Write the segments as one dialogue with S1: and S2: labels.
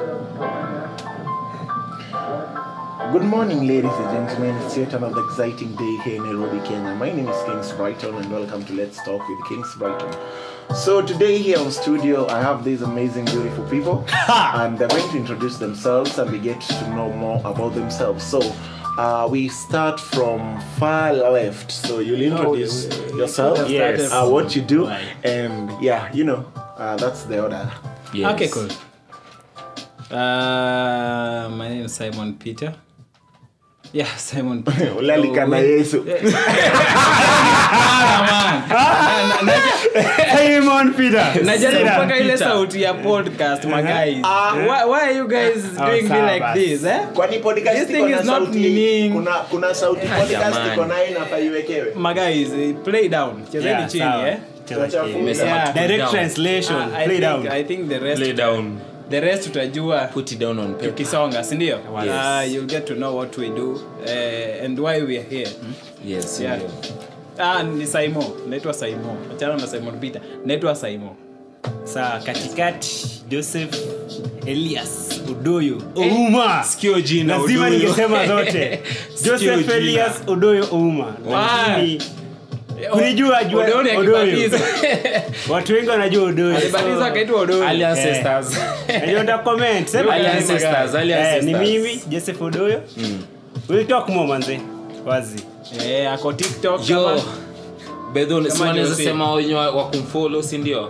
S1: Good morning, ladies and gentlemen. It's yet another exciting day here in Nairobi, Kenya. My name is Kings Brighton, and welcome to Let's Talk with Kings Brighton. So today here on studio, I have these amazing, beautiful people, and they're going to introduce themselves, and we get to know more about themselves. So. Uh, we start from far left, so you'll introduce yourself,
S2: Yes.
S1: uh, what you do,
S2: Right.
S1: and yeah, you know, uh, that's the order.
S2: Yes.
S3: Okay, cool. Uh, my name is Simon Peter. Yeah, Simon Peter.
S1: Ulalika na Yesu.
S2: Simon Peter.
S3: najaribu
S2: Peter.
S3: mpaka ile
S2: Peter.
S3: sauti ya podcast my guys
S1: Ah.
S3: why, why are you guys
S2: Oh,
S3: doing me
S2: sawa
S3: like
S2: basi.
S3: this eh?
S1: kwani podcast
S3: This
S1: iko
S3: thing
S1: na
S3: is not
S1: sauti
S3: meaning.
S1: kuna kuna sauti podcast
S4: jamani.
S1: iko nayo inafaa iwekewe
S3: my guys eh, play down chezeni
S2: Yeah,
S3: chini
S2: sawa.
S3: eh?
S2: Cheza chini.
S4: Umesema
S3: Yeah.
S4: to put
S2: Direct
S4: down.
S2: translation.
S3: Ah, I
S2: Play
S3: think,
S2: down.
S3: I think the rest
S4: Play down.
S3: the rest tutajua
S4: Put it down on paper.
S3: tukisonga sindio
S4: Yes.
S3: uh, you'll get to know what we do uh, and why we are here
S4: Yes.
S3: Yeah.
S4: ndio.
S3: ah, ni saimo naitwa saimo achana na simon peter naitwa saimo
S2: Sawa, katikati Joseph Elias Odoyo Ouma.
S4: Sikio jina
S2: Lazima
S4: Oduyo.
S2: ningesema zote.
S4: Sikio
S2: Joseph
S4: jina.
S2: Elias Odoyo Ouma. Lakini kunijua jua
S3: Odoni
S2: Odoyo.
S3: akibatiza.
S2: Watu wengi wanajua Odoyo.
S3: alibatiza akaitwa odoni
S4: Early ancestors.
S2: Najua nda comment. Sema
S4: Early
S2: guys.
S4: ancestors, early
S2: Eh, ni
S4: ancestors.
S2: mimi Joseph Odoyo. We'll talk more manze. Wazi.
S3: Eh, ako tiktok
S4: Yo.
S3: kama-
S4: Bedho si
S3: Kama
S4: wanaweza
S3: Jose.
S4: sema wenye wa wa kumfollow si ndio?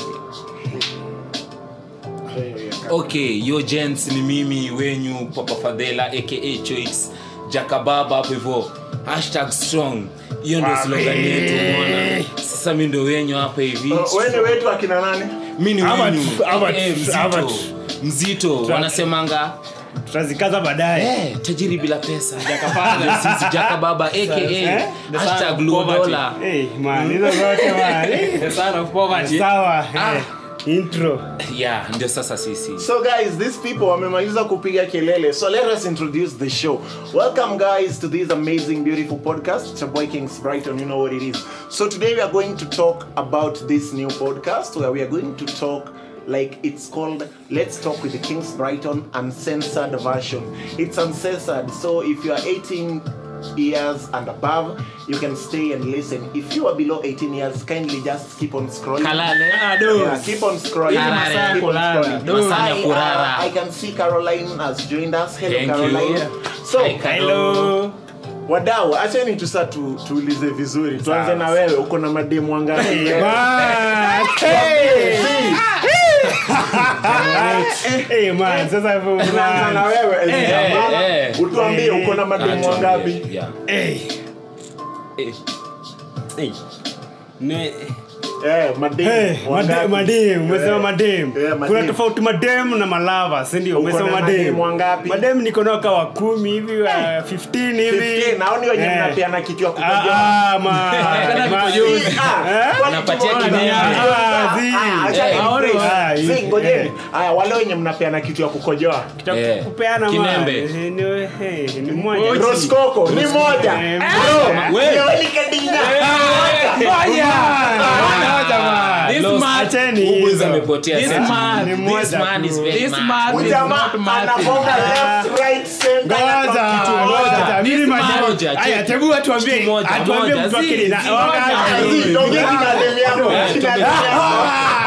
S4: Okay, yo gents ni mimi wenyu Papa Fadhela aka Choix Jakababa hapo hivyo. Hashtag strong. Hiyo ndio slogan yetu umeona. Sasa mimi ndio wenyu hapa hivi.
S1: wene wetu akina nani
S4: Mimi ni
S2: Ama
S4: wenyu.
S2: tu- ama
S4: aka
S2: tu-
S4: mzito.
S2: ama tu.
S4: Mzito wanasemanga
S2: Tutazikaza baadaye.
S4: Eh, tajiri bila pesa Ndio sisi jaka baba aka
S2: Eh?
S4: hashtag low dollar
S2: Hey, man, hizo zote man.
S3: The son of poverty.
S2: Sawa.
S4: Ah.
S2: eh, Intro.
S4: yeah ndio sasa sisi
S1: so guys these people wamemaliza kupiga kelele so let us introduce the show welcome guys to this amazing beautiful podcast it's your boy kings brighton you know what it is so today we are going to talk about this new podcast where we are going to talk like it's called let's talk with the kings brighton uncensored version it's uncensored so if you are 18 years and above you can stay and listen if you are below 18 years kindly just keep on scrolling
S4: kalale
S3: Ah, do.
S1: Yeah, keep on scrolling.
S4: Hizi masaa ya
S1: Keep on
S3: kulala.
S1: scrolling.
S3: Do.
S4: Masaa ya
S1: I,
S4: kulala.
S1: uh, I can see Caroline has joined us. Hello,
S4: Thank you.
S1: Caroline.
S4: Yeah.
S1: So,
S4: Hi, Ka-
S2: Hello.
S1: wadau, acheni tu sasa tu, tuulize vizuri. Tuanze na wewe, uko na mademu wangapi?
S2: Man. Hey. Hey, man, sasa hivyo
S1: Tunaanza na
S2: man.
S1: wewe.
S4: Eh,
S1: Ezra.
S4: eh.
S1: Utuambie uko na mademu
S4: Ah,
S1: wangapi?
S4: tuambie, yeah.
S2: Hey.
S4: Eh,
S2: Hey. Ne-
S1: Eh, mademu
S2: Hey,
S1: wangapi?
S2: made- madem umesema
S1: Eh,
S2: madem
S1: eh, madem.
S2: kuna tofauti madem na malava sindio
S1: Uko
S2: umesema
S1: na
S2: madem
S1: madem wangapi?
S2: madem niko nao kawa kumi hivi wa 15 hivi
S1: 15, naoni wenye
S2: Eh.
S1: mnapeana kitu ya
S2: Ah,
S1: kukojoa.
S2: ah, man. Man.
S1: Si, ah,
S2: Eh?
S1: kwani
S4: Unapatia
S1: tumeona
S4: kitu
S1: ni-
S4: gani?
S2: Ah, zi.
S1: Ah, acha
S4: Eh,
S1: ni
S3: aone
S1: phrase.
S2: wa-
S1: Si,
S2: eh.
S1: ngojeni. Aya, wale wenye mnapeana kitu ya kukojoa
S4: Eh,
S2: kupeana man.
S4: Kinembe.
S2: Eh, ni- eh, ni moja
S1: Roskoko ni moja
S2: Eh,
S1: Bro,
S4: we.
S1: leo ni kadinga.
S2: Moja. Moja, man.
S3: This
S4: Lost.
S3: man-
S2: Acheni
S4: Ubu
S2: hizo.
S4: zamepotea
S3: This
S4: sasa.
S3: man-
S2: Ni
S4: This
S2: moja
S4: man
S2: tu.
S4: is very
S3: This
S4: mad.
S3: man is
S1: Ujamaa
S3: not Martin.
S1: anagonga left, right, center,
S2: Ngoja,
S1: na kitu
S2: ngoja.
S1: moja.
S2: Mimi
S3: This
S2: majibu-
S4: moja,
S2: Aya,
S4: check.
S2: tebu atuambie-
S4: Kitu moja,
S2: atuambie
S4: moja.
S2: mtu
S4: Zi,
S2: akili na-
S4: zi,
S2: wakati-
S4: moja.
S1: Ah, zi, tongea kina demu yako,
S4: Eh,
S1: kina
S4: tongea.
S1: demu yako.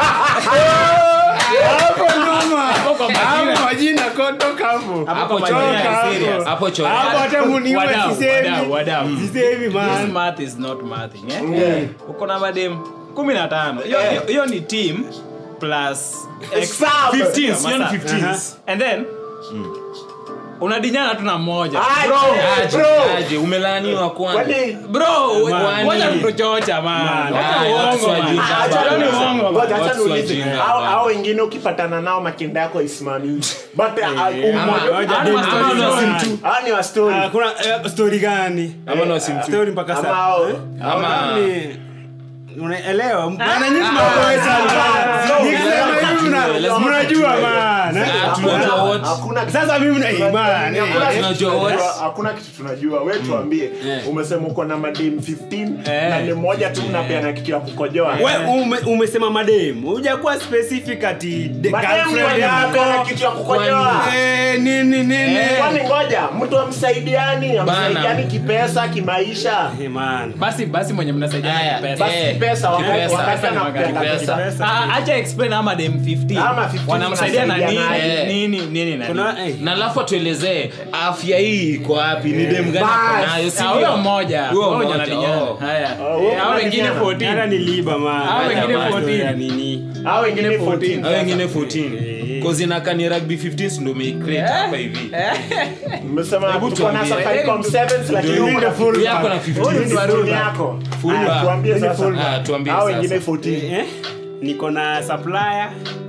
S2: Hapo nyuma.
S3: Hapo kwa majina.
S2: Hapo majina, ko- toka hapo.
S4: Hapo
S3: kwa
S4: chora.
S3: majina ya
S2: Toka
S3: serious.
S2: hapo.
S4: Hapo chora.
S2: Hapo hata muniue
S3: Wadau,
S2: sisemi.
S3: wadau, wadau.
S2: Sisemi,
S3: This
S2: man.
S3: math is not mathing, eh?
S1: Yeah.
S3: uko na madem kumi na tano Hiyo-
S1: Eh.
S3: hiyo- hiyo ni team plus X-
S1: Sub.
S3: 15s, hiyo ni
S1: Aha.
S3: 15s. and then unadinyana tu na mmoja
S1: Aje,
S3: Bro,
S4: Aje,
S1: bro.
S4: aje, umelaaniwa kwanza
S1: Kwani-
S3: bro
S2: Man.
S3: wacha kutuchocha man
S2: Man.
S3: Wacha
S4: Aye,
S3: uongo,
S4: watu
S3: man.
S4: wajinga
S3: Acha
S4: bana.
S3: ni uongo, man.
S1: Ngoja, acha
S4: Watu
S1: niulize.
S4: wajinga
S1: Hao-
S4: bana.
S1: hao wengine ukipatana nao makinda yako isimami but uh,
S4: Ama-
S1: umoja-
S2: Ngoja,
S3: Ama
S2: demu
S3: story
S2: story
S3: za
S2: man.
S3: mtu.
S1: hao ni wa story.
S2: Ah, kuna eh, story gani
S4: Ama na simtu.
S2: story mpaka
S1: Ama
S2: sasa
S1: hao-
S4: Ama-
S2: Ni- unaelewa bana nyinyi
S4: ah,
S2: mnaokoa
S1: ah,
S2: sana
S1: no,
S2: nikisema
S1: lazima
S2: hivi mna-
S4: tujue, lazima
S2: mnajua
S4: tujue.
S2: man eh?
S4: Ah, tunajua wote.
S1: hakuna kitu-
S2: Sasa mimi na
S1: Hakuna
S2: imani.
S1: kitu
S4: Tunajua
S1: tunajua,
S4: what?
S1: hakuna kitu tunajua we tuambie
S4: Eh.
S1: umesema uko na madem 15
S3: Eh.
S1: na ni moja tu mnapeana kitu ya kukojoa
S2: We ume, umesema madem. Hujakuwa specific ati de-
S1: Madem
S2: girlfriend
S1: ndio wanapeana
S2: yako.
S1: kitu ya kukojoa
S2: Eh, nini nini.
S1: kwani ngoja mtu amsaidiani amsaidiani kipesa kimaisha
S2: Eh, man.
S3: basi basi mwenye mnasaidiana
S4: Haya,
S3: kipesa
S1: basi
S4: Eh,
S1: kipesa wakati
S4: kipesa.
S1: wakati
S3: Pesa ni
S1: anakupenda
S3: magari.
S1: kipesa.
S3: Ah, acha explain ama dem 15
S1: Ama 15
S3: wanamsaidia na nini
S1: mnasaidiana.
S4: Eh.
S3: nini nini na nini
S2: Kuna eh.
S4: na alafu atuelezee afya hii iko wapi ni dem gani
S1: Bas.
S4: ako nayo si
S3: Ah, huyo
S4: ndio?
S3: mmoja
S4: Huyo
S3: huyo
S4: mmoja,
S3: anadinyana.
S4: oh.
S3: haya
S1: Oh, huyo
S3: Eh, hao wengine
S1: anadinyana.
S3: 14
S2: Hata ni liba man.
S3: Hao wengine
S2: Hata
S3: 14.
S2: ya nini.
S1: hao wengine
S3: Wengine
S1: 14
S4: Hao wengine 14
S2: Eh.
S4: cause inakaa ni rugby 15 ndio umeicreate hapa hivi
S1: mmesema
S4: Hebu
S1: tuko na
S4: tuambie.
S1: Safaricom sevens lakini
S4: Ndio.
S1: uko na
S2: Full
S4: Huyu yako na
S2: back.
S4: 15
S1: Huyu ni phone yako
S4: Full
S1: Haya,
S4: back.
S1: tuambie
S2: Hii ni
S1: sasa
S2: full
S4: Ah, tuambie
S1: hao wengine
S4: sasa
S1: 14
S2: Eh? Niko na supplier.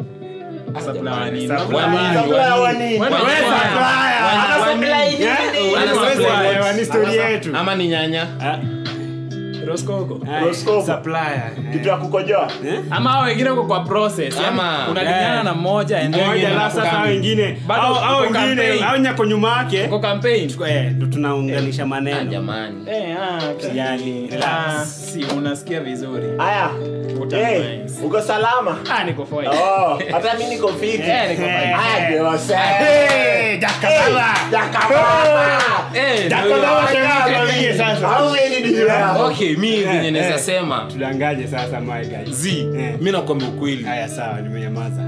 S3: Supply nini?
S2: Supply.
S4: Wanini,
S1: Supply
S4: wanini?
S1: wanini?
S3: Wani-
S4: Wanini?
S2: Wewe supplier.
S4: Wanini?
S1: Ana
S4: Wanini?
S1: supply nini?
S2: Eh?
S4: Wana
S2: Wewe
S4: supply
S2: supplier,
S4: what?
S2: ni story yetu.
S4: ama ni nyanya
S2: Ah,
S3: Roscoco.
S2: ah,
S1: Roscoe.
S2: supplier.
S1: kitu ya kukojoa
S2: Eh?
S3: ama hao wengine uko kwa process yani
S4: Ama-
S3: unadinyana
S2: Eh.
S3: na mmoja and then
S2: Moja
S3: wengine
S2: la
S3: wako
S2: sasa
S3: kambi.
S2: wengine.
S3: Bado
S2: Au au
S3: uko
S2: wengine
S3: campaign.
S2: au nyako nyuma yake.
S3: uko campaign
S2: Eh, ndo tunaunganisha
S4: Ah,
S2: maneno.
S4: jamani
S3: eh ah
S2: Yani,
S3: ah,
S2: relax.
S3: si unasikia vizuri
S1: haya
S3: Uko
S1: hey,
S3: nice.
S1: uko salama
S3: ah niko fine
S1: oh hata mimi niko fit
S3: eh niko fine
S1: haya ndio wasa
S2: Hey, jakababa.
S1: jakababa
S4: Eh, ndio
S2: Jakababa
S4: hiyo.
S2: tena tuambie sasa.
S1: how many do you have
S4: okay mi venye
S2: Eh,
S4: naweza
S2: eh.
S4: sema
S2: Tudangaje sasa my guys.
S4: z
S2: Eh.
S4: mi nakwambia ukweli
S2: Haya sawa, nimenyamaza.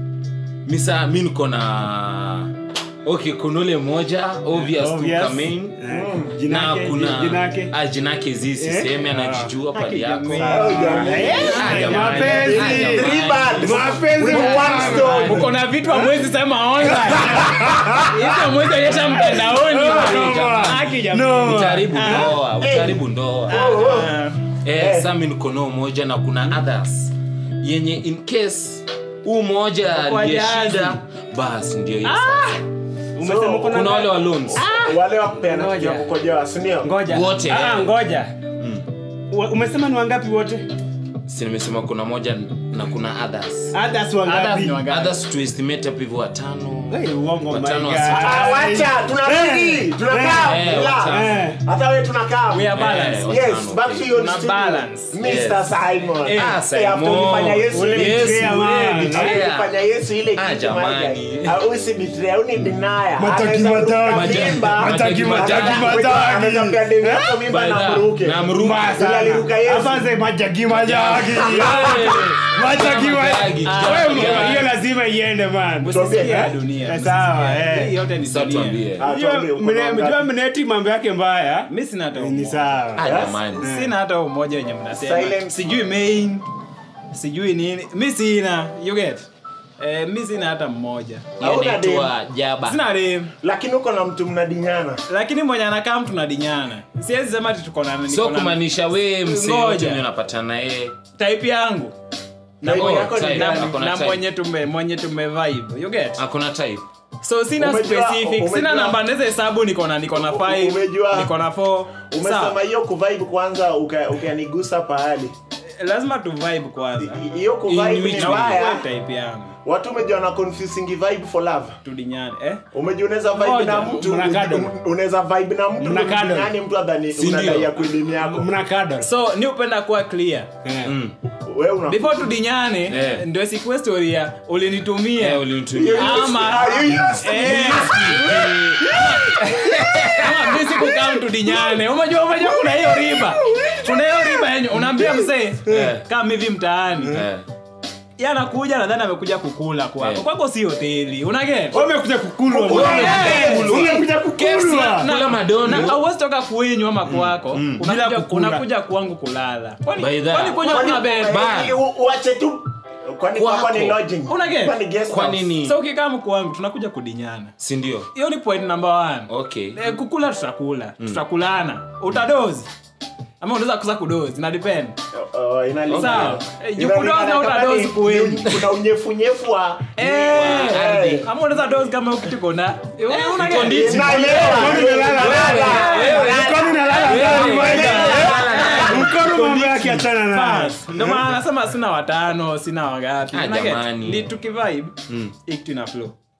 S4: mi saa mi niko na okay kuna ule moja obvious tu
S2: Obvious.
S4: kamain
S2: Eh,
S4: na
S2: Jinake,
S4: kuna
S2: jinake.
S4: ah, jinake zi sisemi
S2: Eh?
S4: anajijua pali yako
S3: jamani.
S1: Oh, jamani.
S4: Ah, jamani.
S2: Mapenzi.
S4: Ah, jamani.
S1: Three birds
S2: Mapenzi
S1: with
S2: ni
S1: one
S2: tamu.
S1: stone.
S3: uko na vitu amwezi sema online hizo amwezi onyesha mtandaoni haki jamani
S2: No.
S4: utaribu
S3: Ah.
S4: ndoa utaribu ndoa
S1: Oh, oh.
S3: Ah.
S4: eh, sa mi niko nao moja na kuna others yenye in case huu moja
S3: Kwa
S4: aliye
S3: jazi.
S4: shida basi ndio hiyo
S2: Umesema uko na
S4: kuna wale wa loans
S1: wale wa kupeana kitu ya
S2: Ngoja.
S1: kukojoa si ndio
S2: Ngoja.
S4: Wote,
S2: Ah,
S4: eh.
S2: ngoja. Wa- Umesema ni wangapi wote?
S4: si nimesema kuna moja na kuna others
S2: Others
S3: Others
S2: wangapi?
S3: ni wangapi?
S4: others to estimate up hivyo watano
S2: Hey, uongo my
S4: Watano
S2: guy.
S4: wa sita.
S1: Ah, wacha tunarudi tunakaa
S4: Eh,
S1: relax.
S4: watano.
S2: Eh.
S1: hata wewe tunakaa
S3: we are balanced
S4: Eh,
S1: yes
S4: watano,
S1: back
S4: okay.
S1: to your
S3: Tuna
S1: studio.
S3: balance.
S1: Mr.
S4: Yes.
S1: Simon
S3: Eh,
S4: Ah,
S1: Eh,
S4: Simon.
S1: after ulifanya Yesu
S2: Ule
S1: ile-
S4: Yesu,
S2: betrayal,
S4: ule
S2: man.
S4: betrayal.
S1: After ulifanya Yesu ile
S4: Ah,
S1: kitu
S4: jamani.
S1: moja. Ah, usi betray, uni deny.
S2: Mataki,
S1: Anaweza
S2: mataki.
S1: kuruka mimba.
S4: Mataki, mataki,
S1: Anaweza-
S2: mataki.
S1: anaweza pia demu yako mimba na
S4: Baidha,
S1: mruke.
S4: na mruke.
S2: Mbaya
S1: Ila
S2: sana.
S1: aliruka Yesu.
S2: Hapa ze majagi majagi.
S4: Eh,
S2: Majagi
S4: Majagi,
S2: majagi.
S4: jamani.
S2: Wewe, hiyo lazima iende man.
S3: Usisikia
S2: Eh?
S3: dunia
S2: Eh, sawa, eh.
S3: hii yote ni
S4: Sasa
S3: dunia
S4: tuambie.
S1: Ah,
S2: Unajua,
S1: tuambie, uko
S2: mne-
S1: na
S2: mjua
S1: ngapi?
S2: mneti mambo yake mbaya
S3: mi sina hata
S2: ni
S3: umoja.
S2: sawa
S4: Ah, jamani
S3: sina hata umoja wenye mnasema
S1: Silence.
S3: sijui main sijui nini mi sina you get eh, mi sina hata mmoja
S4: Hiyo
S1: Hauna
S4: inaitwa jaba
S3: sina dem
S1: lakini uko na mtu mnadinyana
S3: lakini mwenye anakaa mtu nadinyana siwezi sema ati tuko na
S4: so
S3: niko na-
S4: kumaanisha we msee
S3: Ngoja.
S4: wote mwenye unapatana naye
S3: type yangu na,
S1: Type
S3: mwenye-
S1: yako ni
S4: type,
S1: gani?
S4: ako na
S3: na
S4: type.
S3: mwenye tume mwenye tume vibe you get
S4: akona type
S3: so sina
S1: Umejua-
S3: specific
S1: umejua-
S3: sina namba naweza hesabu niko na niko na 5
S1: Umejua-
S3: niko na 4
S1: umesema hiyo kuvibe kwanza uka- ukanigusa pahali
S3: lazima tu vibe kwanza
S1: I- hiyo kuvibe
S4: In
S1: ni
S4: which
S3: na
S1: mbaya
S3: wewe type yangu
S1: watu umejua na confusing vibe for love
S3: tudinyane eh
S1: umejua unaweza vibe
S3: Ngoja,
S1: na mtu
S2: mnakado.
S1: un- unaweza vibe na mtu
S2: Mnakado.
S1: nani mtu adhani
S4: Si ndio?
S1: unadai ya kuelimu yako
S2: mna kado
S3: so ni upenda kuwa clear
S2: Eh.
S4: Mm.
S1: wewe una
S3: before tudinyane
S4: Eh.
S3: ndio sikuwe story ya ulinitumia
S4: Eh, ulinitumia.
S3: ama
S1: Ah, you used to.
S3: Eh. ama mi sikukam tudinyane umejua umejua kuna hiyo riba kuna hiyo riba yenye unaambia mzee
S4: Eh.
S3: kama hivi mtaani
S4: Eh.
S3: Yeye anakuja nadhani amekuja kukula kwako
S4: Eh.
S3: kwako si hoteli unaget
S2: Wewe umekuja kukulwa
S1: Wewe
S2: man.
S1: umekuja
S2: umekuja kukulwa
S4: Kula madondo.
S3: auwezi toka kwenyu ama kwako
S2: Bila
S3: unakuja,
S2: kukula.
S3: unakuja kwangu kulala kwani
S4: By that.
S3: kwani kwenyu
S1: Kwani-
S3: kuna bed
S4: Ba-
S1: Eh, u- uache tu kwani
S4: Kwako.
S1: kwako ni lodging
S3: Unaget?
S1: kwani guest
S4: kwa
S1: house?
S4: nini
S3: so ukikaa kwangu tunakuja kudinyana
S4: si ndio
S3: hiyo ni point number one
S4: okay
S3: Eh, kukula tutakula tutakulana utadozi ama unaweza kuza kudozi na depend
S1: Oh, inalingana.
S3: Sawa. Eh, juu
S1: Inalingana
S3: kudozi au
S1: kama
S3: utadozi
S1: ni-
S3: kweli.
S1: ni- kuna unyefunyefu wa
S3: Eh,
S1: ardhi.
S3: ama unaweza dozi kama ukituko na una
S4: uko nditi.
S1: Inaelewa.
S2: Kwani unalala
S1: Wewe,
S2: Kwani unalala ndani man? Mkono mambo yake achana nayo
S3: Bas, ndio maana nasema sina watano sina wangapi
S4: Ah,
S3: Unaget?
S4: jamani.
S3: Ni tukivibe
S4: Mm.
S3: hii kitu ina flow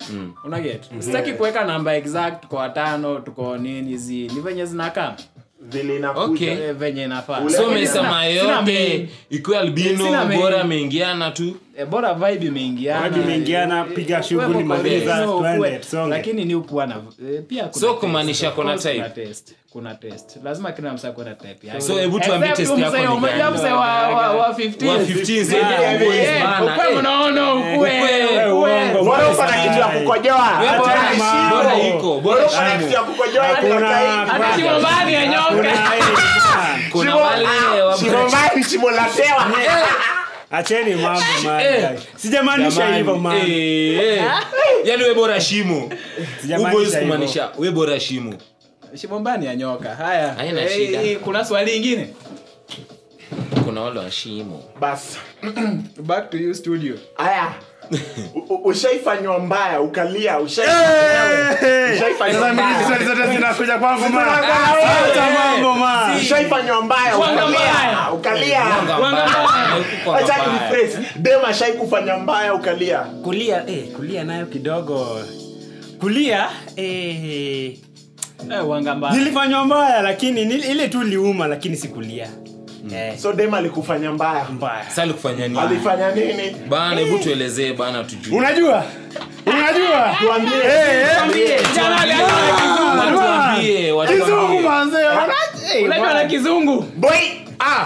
S3: unaget sitaki kuweka namba exact tuko watano tuko nini hizi ni venye zinakaa
S1: vile inakuja.
S4: Okay.
S3: Eh, venye inafaa
S1: Ule-
S4: so
S3: Lakini
S4: umesema
S3: sina- sina
S4: yote
S3: main.
S4: ikiwa albino
S3: Sina main.
S4: bora ameingiana tu
S3: Eh, bora vibe imeingiana
S2: Vibe imeingiana, piga
S3: Eh,
S2: shughuli,
S3: kuwe
S2: maliza,
S3: no,
S2: twende,
S3: kuwe-
S2: tusonge.
S3: lakini ni ukuwa na eh, pia kuna
S4: So
S3: test.
S4: kumaanisha
S3: Of
S4: kuna
S3: course
S4: type?
S3: kuna test kuna test lazima kila msa kuna type yake
S4: So, hebu tuambie
S3: Except
S4: test yako
S3: msee-
S4: ni
S3: umejua
S4: gani?
S3: msee wa wa wa 15
S4: Wa 15 zaidi ya
S1: Yeah,
S4: boys
S1: yeah.
S4: bana.
S3: Ukwe
S4: Eh,
S3: mnaona ukwe
S4: ukwe,
S3: ukwe.
S2: uongo.
S1: Bora uko na kitu ya kukojoa.
S4: we
S1: Hata
S4: bora-
S1: shimo.
S4: bora iko, bora
S1: Bora uko na
S4: shimo.
S1: kitu ya kukojoa,
S2: Hakuna-
S1: hata
S3: hata
S2: Bana.
S3: shimo mbali ya nyoka
S4: kuna
S1: Shimo-
S4: wale
S1: ah,
S4: wa-
S1: shimo mbali, shimo la tewa.
S2: acheni mambo man,
S4: Eh.
S2: guys. sijamaanisha
S4: Jamani,
S2: hivyo man.
S4: eh, eh. yaani we bora shimo
S2: Sijamaanisha
S4: Uboys
S2: hivyo.
S4: kumaanisha we bora shimo
S3: shimo mbali ya nyoka haya
S4: Haina
S3: Eh,
S4: shida.
S3: eh, kuna swali ingine
S4: kuna wale wa shimo
S1: Bas.
S3: back to you studio
S1: Aya. U- u- ushaifanywa mbaya ukalia ushai-
S2: Eh,
S1: ushaifanywa
S2: sasa mimi
S1: mbaya.
S2: swali zote zinakuja kwangu man.
S1: Zinakuja
S2: Acha
S1: wewe.
S2: mambo man.
S1: ushaifanywa mbaya
S3: Wanga mbaya.
S1: ukalia ukalia
S4: Wanga
S3: Wanga
S4: mbaya.
S3: mbaya.
S4: Wekuko
S1: acha
S4: mbaya.
S1: niphrase. dem ashai kufanya mbaya ukalia
S2: kulia eh, kulia nayo kidogo kulia eh,
S3: eh wanga mbaya
S2: nilifanywa mbaya lakini nil, ile tu liuma lakini sikulia eh,
S1: so dem alikufanya mbaya
S2: mbaya
S4: Sasa alikufanya nini
S1: alifanya nini
S4: bana hebu tuelezee bana tujue
S2: unajua unajua
S1: tuambie
S2: Eh, eh.
S3: Jana alianza na kizungu.
S4: Watuambie, watuambie.
S2: kizungu manze
S3: Unajua na kizungu
S1: boy ah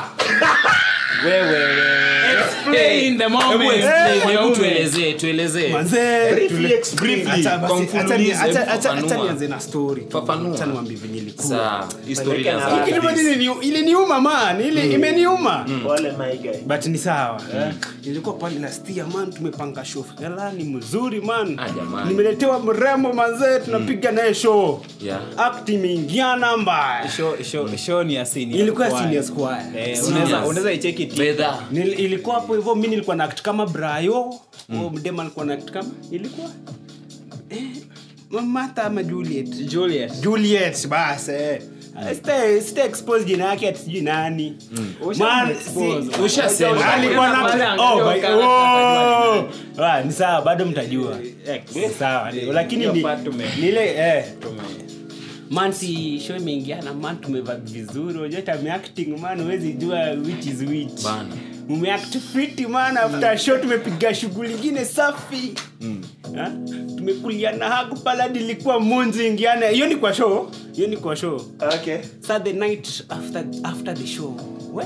S3: Explain the
S4: Hebu
S3: moment.
S4: explain, hebu
S3: Mwanaume.
S4: tuelezee tuelezee
S2: manze
S1: briefly explain
S2: Acha basi,
S4: Kwa
S2: acha ni-
S4: mfululizo,
S2: acha-
S4: hebu
S2: acha- acha
S4: fafanua.
S2: nianze na story tu.
S4: Fafanua.
S2: Acha niwaambie venye ilikuwa
S4: Saa, historia
S1: Peleka
S4: za
S1: na
S2: Kitu moja ilini- iliniuma man ile imeniuma
S1: pole my guy
S2: but ni sawa ilikuwa pale last year man tumepanga show Yala, ni mzuri man
S4: Ah, jamani.
S2: nimeletewa mrembo manzee tunapiga naye show
S4: Yeah.
S2: act imeingiana mbaya
S3: Show- show- show ni ya senior
S2: ilikuwa
S3: choir.
S2: senior square
S3: Eh,
S4: Seniors.
S3: unaweza- unaweza icheki ti-
S4: Bedha.
S2: Nil, ilikuwa hapo hivyo mi nilikuwa na act kama brayo mm. mdema alikuwa na act kama ilikuwa eh, Martha ama juliet
S3: Juliet.
S2: juliet basi eh. Sita- sita expose jina yake ati sijui nani
S3: Usha
S2: Man,
S3: expose.
S2: si-
S4: Ushasema.
S2: alikuwa na
S3: Pale
S2: oh,
S3: angalia
S2: by-
S3: ukala-
S2: oh. Ah, ni sawa bado mtajua Ni sawa ni- lakini
S3: Hiyo
S2: ni
S3: part tume-
S2: ni ile eh man si show imeingiana man tumeva vizuri unajua hata ameacting man huwezi jua which is which
S4: Bana.
S2: umeact fiti man after show tumepiga shughuli ingine safi Ha? tumekuliana haku paladi ilikuwa munzi ingiana hiyo ni kwa show hiyo ni kwa show
S1: okay
S2: sa the night after, after the show we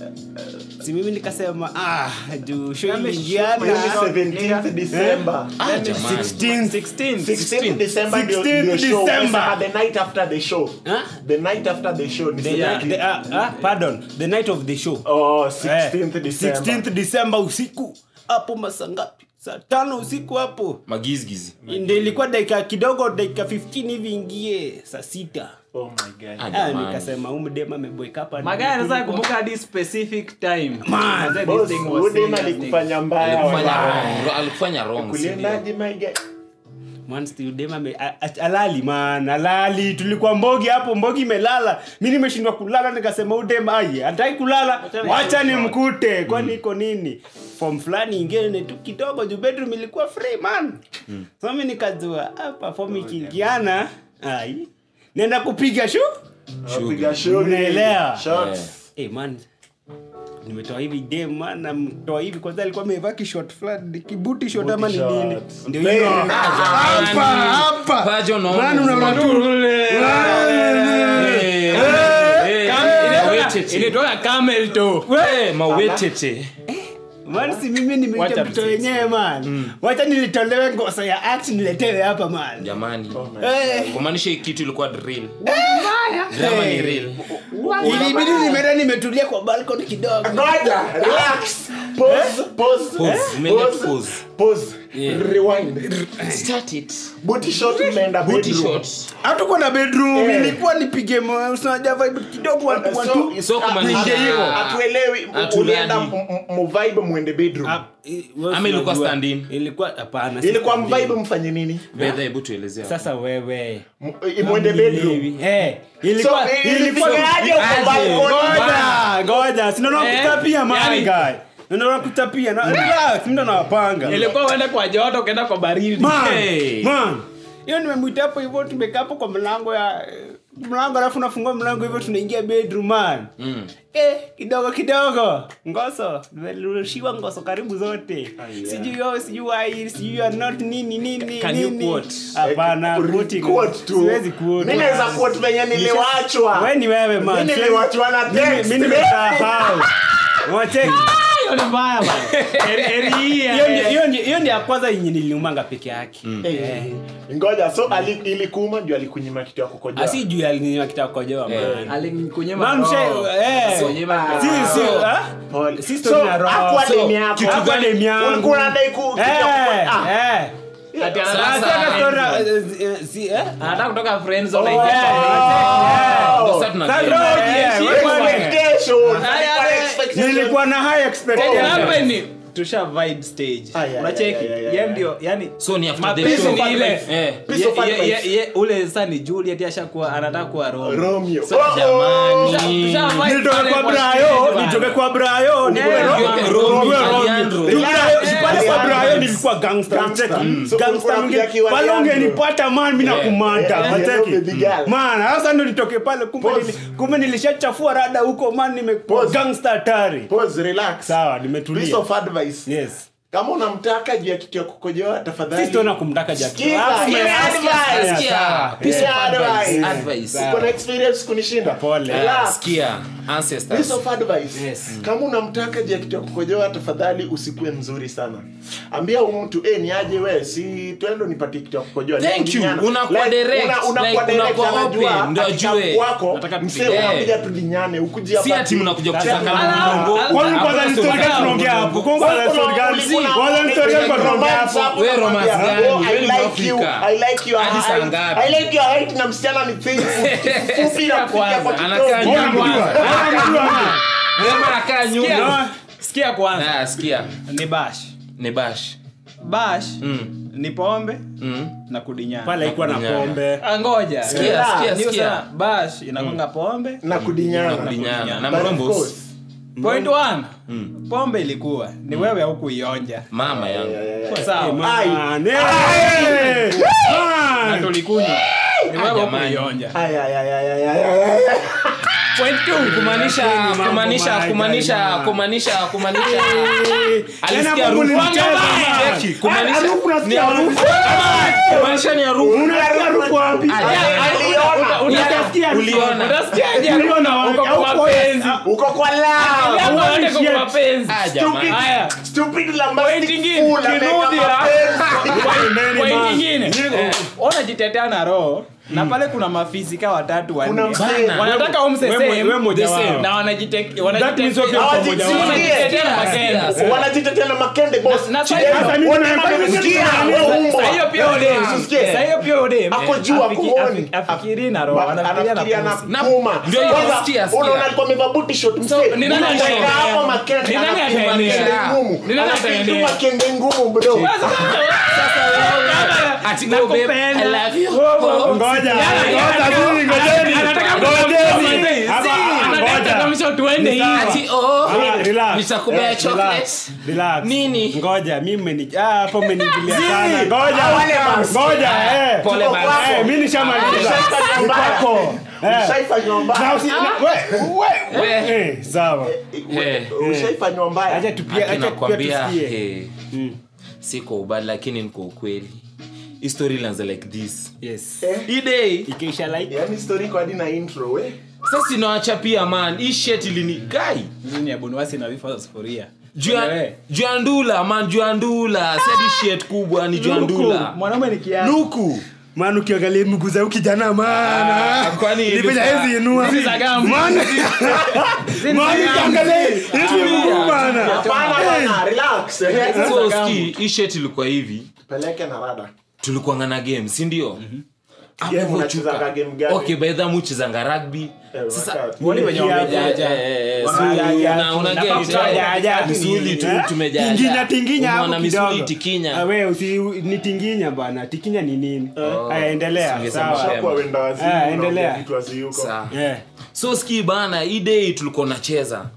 S2: si mimi nikasema ah juu show
S1: Mimi
S2: iliingiana
S1: 17th December
S4: Ah, jamani.
S2: 16
S1: 16th December ndio
S2: 16th
S1: ndio show
S2: December.
S1: Umesema the night after the show
S2: Huh?
S1: the night after the show ni
S2: The,
S1: siku
S2: night-
S1: ipi?
S2: the, ah, ah, pardon the night of the show
S1: oh
S2: Eh,
S1: 16th December
S2: 16th December usiku hapo masaa ngapi saa tano usiku hapo
S4: magizgizi
S2: ndio ilikuwa dakika kidogo dakika 15 hivi ingie saa sita
S1: oh my god
S4: Ah,
S2: Ah,
S4: jamani.
S2: nikasema umdema ameboeka hapa
S3: magari sasa kumbuka hadi specific time
S2: Man,
S3: Manze, this
S1: boss
S3: thing was
S1: udem
S3: serious
S1: alikufanya mbaya
S4: Alikufanya
S1: wala.
S4: wrong, alikufanya wrong, si ndio?
S1: kuliendaje my guy
S2: Man, still dem ame- a- a- alali man alali tulikuwa mbogi hapo mbogi imelala mi nimeshindwa kulala nikasema udem ai hataki kulala wacha ni mkute kwani iko nini fom fulani ingine tu kidogo juu bedroom ilikuwa free man so mi nikajua hapa fom ikiingiana ai nenda kupiga shu
S1: Piga show
S2: Unaelewa?
S1: shots
S2: hey, man nimetoa hivi dem man namtoa hivi kwanza alikuwa amevaa kishot fulani kibuti shot ama ni
S1: shot.
S2: nini ndio
S1: Hey,
S2: hiyo
S1: ah,
S2: hapa hapa
S4: Pajo unaona
S2: Man, unaona tu
S4: Eh, eh, mawetete.
S3: ilitoka camel toe
S4: Eh, mawetete.
S2: Man, si mimi nimeita
S3: Wacha
S2: mtoto
S3: msisi.
S2: wenyewe man wacha nilitolewe ngoso ya act niletewe hapa man
S4: jamani
S2: Eh,
S4: kumaanisha hii kitu ilikuwa drill drama ni real
S2: ilibidi nimeenda nimetulia kwa balcony kidogo
S1: ngoja relax pause pause
S4: Pause.
S1: eh,
S4: Umeenda
S1: pause,
S4: pause.
S1: pause rewind
S4: start it
S1: booty shot imeenda
S4: booty
S1: bedroom.
S4: shots
S2: hatukuwa na bedroom
S1: Eh.
S2: ilikuwa nipige mo- unaja vibe kidogo watu
S1: So-
S2: watu
S4: So kumaanisha-
S1: atu- atu- atuelewi
S4: Atu
S1: ulienda
S4: nani?
S1: m- m- muvibe mwende bedroom
S2: Ah, i- wewe
S4: Ama ilikuwa
S2: unajua.
S4: stand-in?
S2: ilikuwa hapana si
S1: ilikuwa
S2: stand-in.
S1: mvibe mfanye nini
S4: bedha hebu tuelezea
S2: sasa wewe
S1: M- mwende bedroom
S2: Eh, ilikuwa
S1: So,
S2: ilikuwa
S1: ilifikaje uko
S4: Aje.
S1: balcony?
S2: ngoja ngoja sinaona
S3: Eh,
S2: kuta pia man
S3: yani-
S2: guy Ndio nakutapia na relax mimi ndo nawapanga
S3: ilikuwa uende kwa joto ukaenda kwa baridi
S2: Man,
S4: Hey.
S2: man. hiyo nimemwita hapo hivyo tumekaa hapo kwa mlango ya mlango alafu nafungua mlango hivyo tunaingia bedroom man
S4: Mm.
S2: eh, kidogo kidogo ngoso nimerushiwa ngoso karibu zote sijui yo sijui ai sijui you are not nini nini
S3: Can you
S2: nini
S3: quote?
S2: hapana
S1: Eh,
S2: quoting.
S1: quote tu.
S2: siwezi quote.
S1: Mimi naweza quote venye niliwachwa.
S2: wewe ni wewe man
S1: Mimi
S2: Siwezi-
S1: niliwachwa na
S2: Mimi-
S1: text.
S2: mimi nimesahau Wacheki.
S3: hiyo ni mbaya bana Eri- eri hii ya-
S2: Hiyo ndio- hiyo ndio- hiyo ndio ya kwanza yenye niliumanga peke yake
S1: Eh, ngoja so ali, ilikuuma ndio alikunyima kitu ya kukojoa
S2: asi juu ya kitaka kukojoa man
S3: Alikunyima
S2: Man,
S3: roho.
S2: mshe- eh.
S3: Kunyima
S2: Si-
S3: roho.
S2: si- ah?
S1: Pole.
S2: Si
S1: So,
S2: story na roho.
S1: hakuwa
S2: So,
S1: demu yako.
S2: kitu
S1: Hakuwa
S2: gani
S1: demu
S2: yangu?
S1: Ulikuwa unadai ku- kitu ya kuko-
S2: Eh,
S1: ah.
S2: eh.
S3: Ati
S4: Sasa-
S3: anataka-
S2: Sasa story na- eh, eh, si- eh?
S3: anataka kutoka friend zone
S2: Eh,
S3: aingia kwa-
S4: Ndio sasa tuna-
S2: Sasa
S3: Roho
S2: eh,
S3: jiachie
S2: wewe
S3: bwana.
S2: bwana.
S1: Expectations.
S3: Haya,
S1: Alikuwa na
S3: haya.
S1: expectations.
S2: nilikuwa na high
S3: Chenye
S2: expectations.
S3: hapa ni tusha vibe stage
S1: Aya, aya,
S3: unacheki
S1: aya, aya,
S3: ye
S1: aya.
S3: ndio yani
S4: so ni after the
S3: mapenzi
S4: show
S3: ni ile
S4: Eh.
S1: Piece of
S3: Ye- ye-
S1: advice.
S3: ye- ye- ule sasa ni juliet ashakuwa anataka kuwa Romeo.
S1: Romeo.
S3: So,
S1: Oh, oh.
S4: jamani
S3: Tusha vibe
S2: nitoke
S3: pale
S2: kwa
S3: kwa
S2: brayo
S3: stage bana.
S2: nitoke kwa brayo nikuwe
S3: Yeah.
S2: Romeo.
S4: Romeo,
S2: Nikuwe Romeo.
S4: Alejandro.
S2: Juu Brayo-
S1: Yeah.
S2: pale kwa
S1: Yeah.
S2: brayo nilikuwa gangster
S1: Gangster.
S2: cheki.
S1: Mm. So
S2: Gangster
S1: ulikuwa
S2: mwingine.
S1: unapiga kiwa
S2: pale
S1: Alejandro.
S2: ungenipata man mi nakumanda
S1: Yeah,
S2: Mateki.
S1: yeah, baby girl.
S2: man sasa ndo nitoke pale kumbe
S1: Pause.
S2: nili- kumbe nilishachafua rada huko man nimekuwa
S1: Pause.
S2: gangster hatari
S1: Pause, relax.
S2: sawa
S1: Piece
S2: nimetulia
S1: of advice.
S2: yes
S1: kama unamtaka juu ya kitu ya kukojoa tafadhali
S2: sisi tuona kumtaka Jackie.
S1: Sikiza,
S2: Alafu
S1: ile
S2: ume-
S1: advice.
S2: Sikia, sawa.
S1: Piece of advice.
S4: Advice.
S1: uko na experience kunishinda
S2: Pole.
S4: Ah,
S1: Relax.
S4: sikia
S1: Piece
S4: ancestors
S1: of advice.
S2: Yes.
S1: kama unamtaka juu ya kitu ya kukojoa tafadhali usikuwe mzuri sana ambia huyu mtu eh ni aje we si twendo nipatie kitu ya kukojoa
S4: Thank you.
S1: Nikudinyana.
S4: Unakuwa direct,
S1: una- unakuwa
S4: like,
S1: direct,
S4: unakuwa
S1: anajua,
S4: open, ndio
S1: akika
S4: ajue.
S1: kwako
S3: Nataka
S1: msee
S3: tupige.
S1: unakuja tudinyane ukuja
S4: si ati mnakuja
S2: Sasa
S4: kucheza kama
S2: kama-
S4: mlongo.
S2: Kwani kwanza ni story gani tunaongea hapo? Kwani kwanza ni story gani? Kwanza ni story gani tunaongea hapo?
S4: Wewe romance gani? Wewe ni Mwafrika. Hadi saa ngapi?
S1: na msichana ni thing fupi na kufikia kwa
S4: Anakaa
S1: kitovu.
S4: nyuma.
S2: Mbona mjua hapo?
S4: Wewe anakaa nyuma
S2: No.
S3: sikia kwanza
S4: Ah, sikia
S3: ni bash
S4: ni bash
S3: bash
S4: Mm.
S3: ni pombe
S4: Mm.
S3: na kudinyana
S2: pale haikuwa na
S4: Kudinyana.
S2: pombe
S3: Ah, ngoja
S4: Sikia,
S1: Yeah.
S4: sikia,
S3: Ndio
S4: sikia.
S3: sana, bash inakwanga pombe
S1: na
S4: Na
S1: kudinyana
S4: kudinyana. Na
S1: But of
S4: mrombos.
S1: course,
S3: point one pombe ilikuwa ni wewe haukuionja
S4: mama yangu
S3: sawa
S2: Man, eh.
S3: na
S2: Man.
S3: tulikunywa ni wewe
S4: jamani.
S3: haukuionja
S1: Ay, ay, ay, ay, ay, ay, ay, ay.
S3: point two
S4: kumaanisha
S2: Mambo
S4: kumaanisha
S2: maya,
S4: kumaanisha
S2: jamaa.
S4: kumaanisha kumaanisha
S2: Eh.
S4: alisikia
S2: Tena
S4: harufu
S2: mlicheza, man.
S4: Cheki, kumaanisha
S2: Harufu
S4: ni
S2: unasikia
S4: harufu kumaanisha ni harufu
S2: Unasikia harufu wapi?
S1: Aliona.
S2: Unasikia harufu
S4: Uliona.
S3: Unasikiaje?
S2: Uliona wapi?
S3: Uko kwa
S2: Au kwa-
S3: mapenzi.
S1: uko kwa lao
S3: Hapo wote kwa
S2: shit.
S3: mapenzi.
S4: Ah, jamani.
S3: Haya.
S1: stupid lambastic
S3: Point ingine,
S1: fool ameweka
S3: kirudi ya-
S1: mapenzi.
S2: Nene,
S3: Point
S2: man.
S3: ingine. unajitetea na roho na pale kuna mafisika watatu wanne.
S1: Kuna msee.
S4: Bana.
S3: wanataka umse
S2: Wewe-
S3: same,
S2: wewe moja
S3: the same.
S2: wao.
S3: na wanajite-
S2: That means
S3: wanajitetea
S2: okay,
S1: Hawajitsi-
S2: pamoja wao.
S3: wanajitetea na
S4: Sikia,
S3: makende.
S4: sikia.
S1: wanajitetea na makende boss
S3: Na- na
S1: Chidema,
S3: sasa
S2: mimi
S1: wana-
S2: nimefanya
S1: wamesikia,
S2: kitu
S1: wewe
S2: gani?
S1: umbwa.
S3: Sasa hiyo pia udem.
S1: Usisikie.
S3: Sasa hiyo pia udem.
S1: Ako juu, ako
S3: Afiki-
S1: honi.
S3: afi- afikiri na roho,
S1: Ba-
S3: anafikiria na
S1: anafikiria na
S3: pussy.
S4: Na-
S1: puma.
S4: ndio hiyo,
S1: Kwanza,
S4: sikia, sikia.
S1: unaona alikuwa amevaa booty short, msee.
S3: ni nani
S1: Unamweka
S3: ataendea?
S1: hapo makende,
S3: Ni nani
S1: anafikiria
S3: ataendea?
S1: makende ngumu.
S3: Ni nani
S1: Anafikiria
S3: ataendea?
S1: makende ngumu, bro.
S4: Ati go babe,
S3: Nakupenda.
S4: I love you.
S3: Wo- wo- wo.
S2: Ngoja,
S3: Yana-
S2: ngoja,
S3: yana-
S2: zuri, ngojeni.
S3: anataka
S2: Ngojeni.
S3: Si,
S2: Hapa,
S3: anataka
S2: ngoja.
S3: kuamsha tuende
S2: Ni sawa.
S3: hivi.
S4: Ati oh,
S2: Ah, relax.
S4: nitakupea
S2: Eh,
S4: chocolate.
S2: relax, relax.
S4: Nini?
S2: ngoja mi mmeni- ah, hapo mmeniingilia sana ngoja
S1: Ah, wale basi.
S2: ngoja eh.
S4: Pole
S1: Tuko
S4: basi.
S1: kwako.
S2: Eh, mi nishamaliza
S1: Ushaifanya
S2: Ni
S1: mbaya.
S2: kwako. Eh.
S1: Ushaifanywa mbaya.
S2: Na usi- na- we- we-
S4: We.
S2: eh, sawa
S4: Eh.
S1: Ushaifanywa mbaya.
S2: acha tupia
S4: Aki
S2: acha tupia
S4: nakwambia
S2: tusikie
S4: eh,
S2: Mm.
S4: si kwa ubali lakini niko ukweli Hii story ilianza like this
S2: yes
S1: Eh,
S4: hii day
S2: ikaisha like
S1: yaani story iko hadi na intro we
S4: sasa inawacha pia man hii shit ilini guy
S3: Hizi ni ya Bonwasi na vifaa za sufuria.
S4: juu ya-
S3: Wewe.
S4: juu ya ndula man juu ya ndula si hadi shit kubwa ni juu ya
S3: Luku,
S4: ndula
S3: mwanaume ni kiasi.
S4: luku
S2: maana ukiangalia mguu za huyu kijana maana
S4: Ah, kwani
S2: Nilipenya
S4: ilikuwa-
S2: hizi inua
S3: Hizi za gamu.
S2: maana maana ukiangalia hizi mguu bana
S1: hapana bana relax eh.
S4: so ski hii shit ilikuwa hivi
S1: peleke na rada
S4: tulikuwa ngana game si ndio Hapo
S1: Game
S4: hivyo
S1: unachezanga
S4: chuka.
S1: game gani?
S4: okay by the way muchezanga rugby
S1: Eh,
S4: sasa
S1: wakati.
S3: Wale wenye
S2: Kia-
S3: wamejaja.
S4: Eh, eh, so
S2: Wamejaja.
S4: una- una
S2: Na
S4: get,
S2: pamoja,
S4: eh,
S2: jaja.
S4: misuli tu
S2: Eh?
S4: tumejaja.
S2: tinginya tinginya
S4: Umeona
S2: hapo
S4: misuli
S2: kidogo
S4: tikinya.
S2: Ah, we usi ni tinginya bana tikinya ni nini aya endelea
S4: Singesema
S2: sawa
S4: shame.
S1: Shakuwa wenda wazimu,
S2: Ah,
S1: unaongea
S2: endelea.
S1: vitu waziyuko.
S4: Sawa.
S2: eh
S4: so ski bana hii day tulikuwa nacheza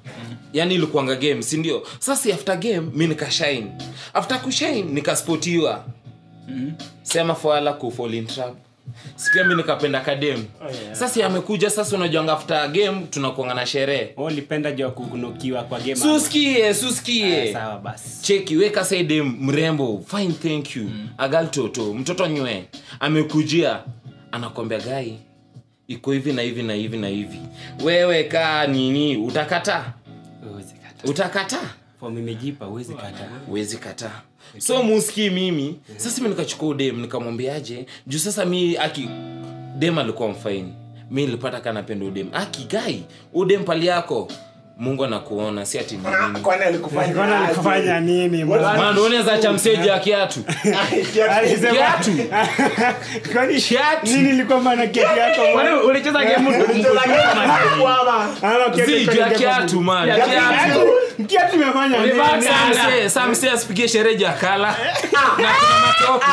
S4: yani ilikuanga game sindio sasa after game mi nikashine after kushine nikaspotiwa sema foala kufolintrap sipia mi nikapenda kadem sasa amekuja sasa unajuanga after game tunakuanga na sherehe
S2: Oh, ulipenda jua kunokiwa kwa game
S4: suskie suskie
S2: sawa basi
S4: cheki weka saide mrembo fine thank you mm. agal toto mtoto nywe amekujia anakwambia gai iko hivi na hivi na hivi na hivi wewe kaa nini utakata
S2: Huwezi kata.
S4: utakata
S2: Form imejipa huwezi kata
S4: uwezi kataa so muski mimi sasa mi nikachukua udem nikamwambiaje juu sasa mi aki dem alikuwa mfaini mi nilipata kanapenda udem aki gai udem pali yako mungu anakuona si ati ni nini
S1: kwani alikufanya
S2: Kwani
S1: aje?
S2: alikufanya nini
S1: What-
S2: man?
S4: Man, unaweza cha mseji ya kiatu
S2: Alisema-
S4: Kiatu.
S2: Kwani
S4: Kiatu.
S2: nini ilikuwa maana keti yako man?
S3: Kwani ulicheza game
S1: Unacheza game hakuama.
S2: Ama keti
S4: Zi, juu ya
S2: kwenye
S4: kiatu
S2: game.
S4: man
S3: Ya
S4: Kiatu.
S3: kiatu.
S2: Kiatu imefanya nini?
S3: Ulivaa sana.
S4: Samse- samse asipigie sherehe jakala na kuna matope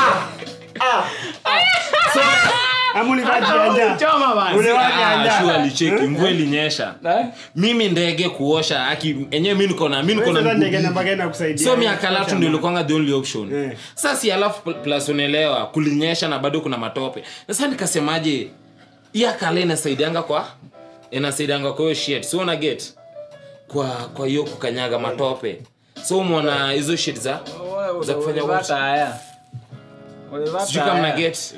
S2: Ama ulivaa janja?
S3: Choma bana.
S2: Ulivaa
S4: Ah,
S2: janja?
S4: sure, alicheki mvua ilinyesha
S3: Eh?
S4: mimi ndege kuosha aki enyewe mi niko na mi niko
S2: Wewe
S4: na
S2: sasa ndege
S4: mguu.
S2: namba gani nakusaidia?
S4: so miaka latu ndio ilikuanga the only option
S2: Eh.
S4: sasa si alafu pl- plus unaelewa kulinyesha na bado kuna matope sasa nikasemaje hii akala inasaidianga kwa inasaidianga kwa hiyo shit so una get kwa kwa hiyo kukanyaga matope so umeona hizo shit za za kufanya
S3: Ulivaa
S4: what?
S3: taya. Ulivaa
S4: sijui kama
S3: taya.
S4: na get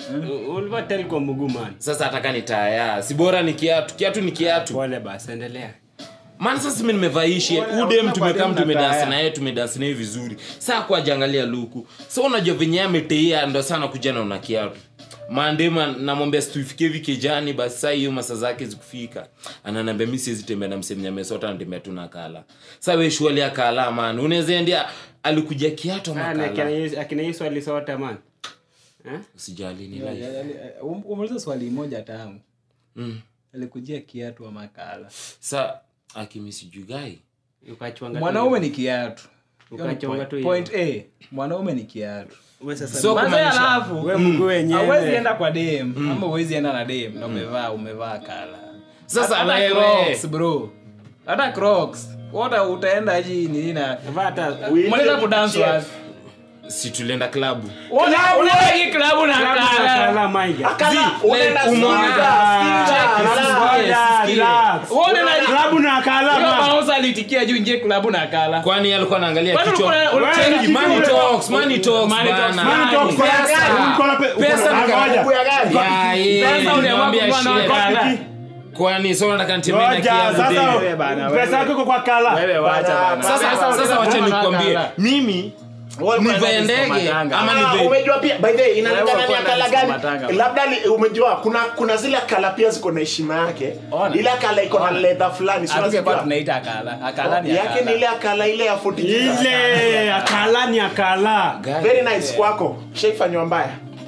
S2: U- ulivaa tel kwa mguu man.
S4: sasa hataka ni taya si bora ni kiatu kiatu ni kiatu
S2: Pole basi endelea.
S4: maana sasa mi nimevaishi
S3: Unaona
S4: udem
S3: kwa
S4: tumekaa
S3: dem na
S4: tumedansi
S3: taya.
S4: naye tumedansi naye vizuri saa kwa jangalia luku so unajua venye ameteia ndo sana kuja na una kiatu mandema namwambia situifikie hivi kijani basi saa hiyo masa zake zikufika ananiambia mi siwezi tembea na msemenya amesota natembea tu na kala sa we shuali akala man unaweza endia alikuja kiatu ama
S2: Ah, na
S4: kala
S2: akina Yesu- akina Yesu alisota man. Eh?
S4: usijali ni
S3: Ya-
S4: life.
S3: ya- ya- um- umeuliza swali moja tamu
S4: Mm.
S3: alikujia kiatu wa makala
S4: sa akimi sijui gai
S2: Ukachwanga tu-
S3: mwanaume ni kiatu Hiyo ni
S2: Ukachonga
S3: point-
S2: tu
S3: point a mwanaume ni kiatu
S2: Wewe sasa
S4: So
S3: Manze
S4: kumaanisha-
S3: alafu
S2: wewe mguu wenyewe.
S3: hauwezi enda kwa dem ama uwezi enda na dem na umevaa umevaa kala
S4: Sasa
S3: Hata
S4: wewe.
S3: Crocs, bro hata crocs wata utaenda aji nini na
S2: Vaa hata
S3: mwanaweza kudance
S1: Chef.
S3: wapi
S4: si tulienda klabu
S3: Una- unaenda hii klabu na kala
S2: kala maiga.
S1: Akala, unaenda
S4: umeona-
S1: skiza, skiza,
S4: Check,
S1: relax.
S2: Ngoja,
S4: sikie.
S2: relax.
S3: Uone na-
S2: Klabu na kala
S3: Huyo
S2: man.
S3: bouncer alitikia juu ingie klabu na kala
S4: kwani alikuwa anaangalia
S3: Kwani
S4: kichwa
S3: ulikuwa-
S2: Wewe
S3: ulikuwa-
S2: kitu-
S4: money talks money talks
S3: Money talks,
S4: bana.
S2: Man, talk kwa
S4: Pesa.
S2: gari. Uko na pe- uko na-
S4: Pesa
S2: Ah,
S4: ni
S2: ngoja.
S1: Kuku ya gari.
S4: Ya, ye,
S3: Pesa uliamua
S4: nilimwambia
S3: kununua na
S4: shit.
S3: kala.
S4: kwani so nataka nitembee na
S2: Ngoja,
S4: kiatu
S2: sasa
S4: demu.
S3: Wewe bana,
S2: pesa
S3: wewe.
S2: yako iko kwa kala.
S3: Wewe wacha bana.
S4: sasa
S3: Pesa
S4: sasa wacha
S3: uliamua na
S4: nikwambie
S3: kala.
S4: mimi
S1: Wewe
S4: nivae
S1: unaenda
S4: ndege
S3: matanga.
S4: ama
S1: Ah,
S4: nivae
S1: umejua pia by the way inalingana
S3: Wewe
S1: ni
S3: uko
S1: akala
S3: na
S1: gani
S3: matanga.
S1: labda li- umejua kuna kuna zile kala pia ziko na heshima yake
S3: Ona.
S1: ile akala iko na
S3: Ona.
S1: leather fulani si
S3: Hatungekuwa
S1: unazijua?
S3: tunaita akala akala ni
S1: yake ni
S3: akala
S1: ile akala ile ya 40
S2: Ile akala ni akala.
S4: Gari.
S1: very nice kwako shaifanywa mbaya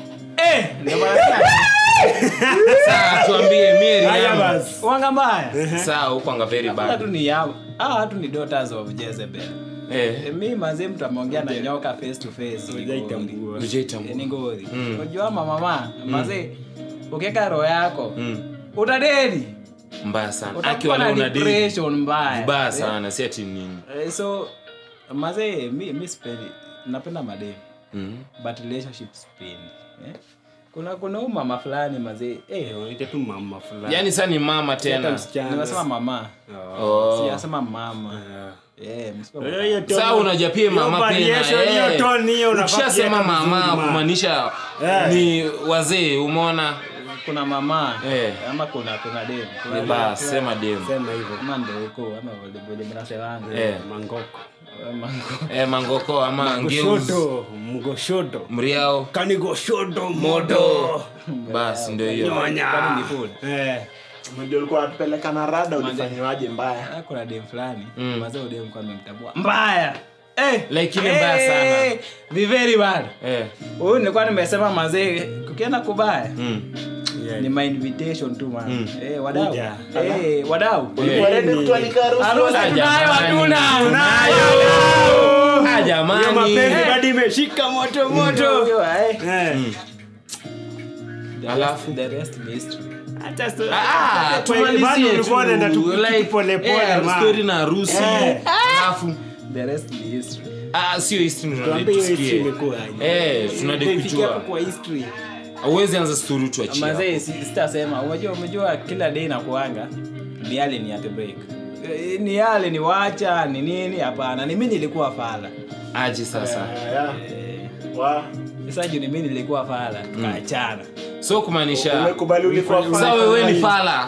S3: eh ndio maana sasa-
S4: Saa, tuambie Mary
S2: Haya
S4: yangu.
S2: basi.
S3: wanga mbaya
S4: Saa, hukwanga very
S3: hata
S4: bad.
S3: tu ni yao hawa watu ni daughters of Jezebel
S4: Eh,
S3: Eh, mi mazee mtu ameongea na nyoka face to face ni ngori.
S2: Hujaitambua.
S4: hujaitambua.
S3: Eh, ni ngori
S4: Mm.
S3: unajua mama mazee ukiweka roho yako
S4: Mm,
S3: utadedi
S4: mbaya sana
S3: utakuwa
S4: akiwa
S3: na
S4: leo una date
S3: depression mbaya
S4: vibaya
S3: Eh,
S4: sana si ati nini
S3: eh, so mazee mi, mi sipendi napenda madem
S4: Mm.
S3: but relationship sipendi eh? kuna kuna huu mama fulani mazee eh,
S2: Ite tu mama fulani.
S4: yaani saa ni mama
S2: Hata
S4: tena
S2: msichana.
S3: nimesema mama
S4: Oh.
S3: sijasema mama eh, msipe
S2: Eh, hiyo tone-
S4: saa unajua pia
S2: hiyo
S4: mama
S2: variation,
S4: pena
S2: hiyo
S4: eh.
S2: tone hiyo unafaa
S4: ukishasema
S2: kuweka
S4: mama
S2: vizuri, man.
S4: kumaanisha
S2: Eh.
S4: ni wazee umeona
S3: kuna mama
S4: Eh.
S3: ama kuna kuna dem kuna
S4: Ni basi sema dem
S2: Sema hivyo.
S3: ama ndo huko ama vile vile mnasemanga
S4: Eh.
S2: Mangoko.
S3: Mango.
S4: eh, mangoko ama ngeus
S2: Goshodo, mgoshodo.
S4: mriao
S2: Kani goshodo
S4: moto
S2: moto.
S4: basi ndio hiyo
S2: Nyonya.
S3: Kwani ni food?
S2: Eh.
S1: ndio ulikuwa unatupeleka na rada ulifanywaje mbaya
S3: Ah, kuna dem fulani
S4: Mm.
S3: mazee dem kwa amemtambua mbaya eh
S4: Like ile mbaya sana.
S3: eh, be very bad
S4: eh.
S3: huyu nilikuwa nimesema mazee kukienda kubaya
S4: mm.
S3: ni my invitation tu man
S4: Mm.
S3: eh wadau
S2: Kuja.
S3: eh wadau
S1: ulikuwa ready kutualika harusi
S3: harusi
S1: wala?
S3: tunayo hatuna
S4: Ah,
S2: Hiyo
S4: jamani
S2: mapenzi bado imeshika moto moto.
S3: Unajua, eh.
S2: Eh.
S3: The
S4: Alafu?
S3: rest- the rest ni history
S2: Acha story.
S4: Ah,
S2: Bado
S4: tumalizie
S2: ulikuwa unaenda tu
S4: tu,
S2: kitu
S4: like,
S2: polepole,
S4: eh,
S2: man.
S4: story na harusi
S2: Eh.
S4: alafu
S3: the rest ni history
S4: ah, sio history tunadai
S2: Tuambie hiyo
S4: tusikie.
S2: history imekuwaje.
S4: Eh, tunadai
S2: Tuifikie hapo
S4: kujua
S2: kwa history.
S4: auwezi anza story tuachia
S3: mazee si- sitasema unajua umejua kila day nakuanga ni yale ni at break Eh, ni yale ni wacha ni nini hapana ni mimi nilikuwa fala
S4: aje sasa
S1: Yeah. Wa-
S3: sasa juu ni mimi nilikuwa fala tukaachana
S4: so kumaanisha
S1: umekubali ulikuwa
S4: sa
S1: fala.
S4: wewe ni fala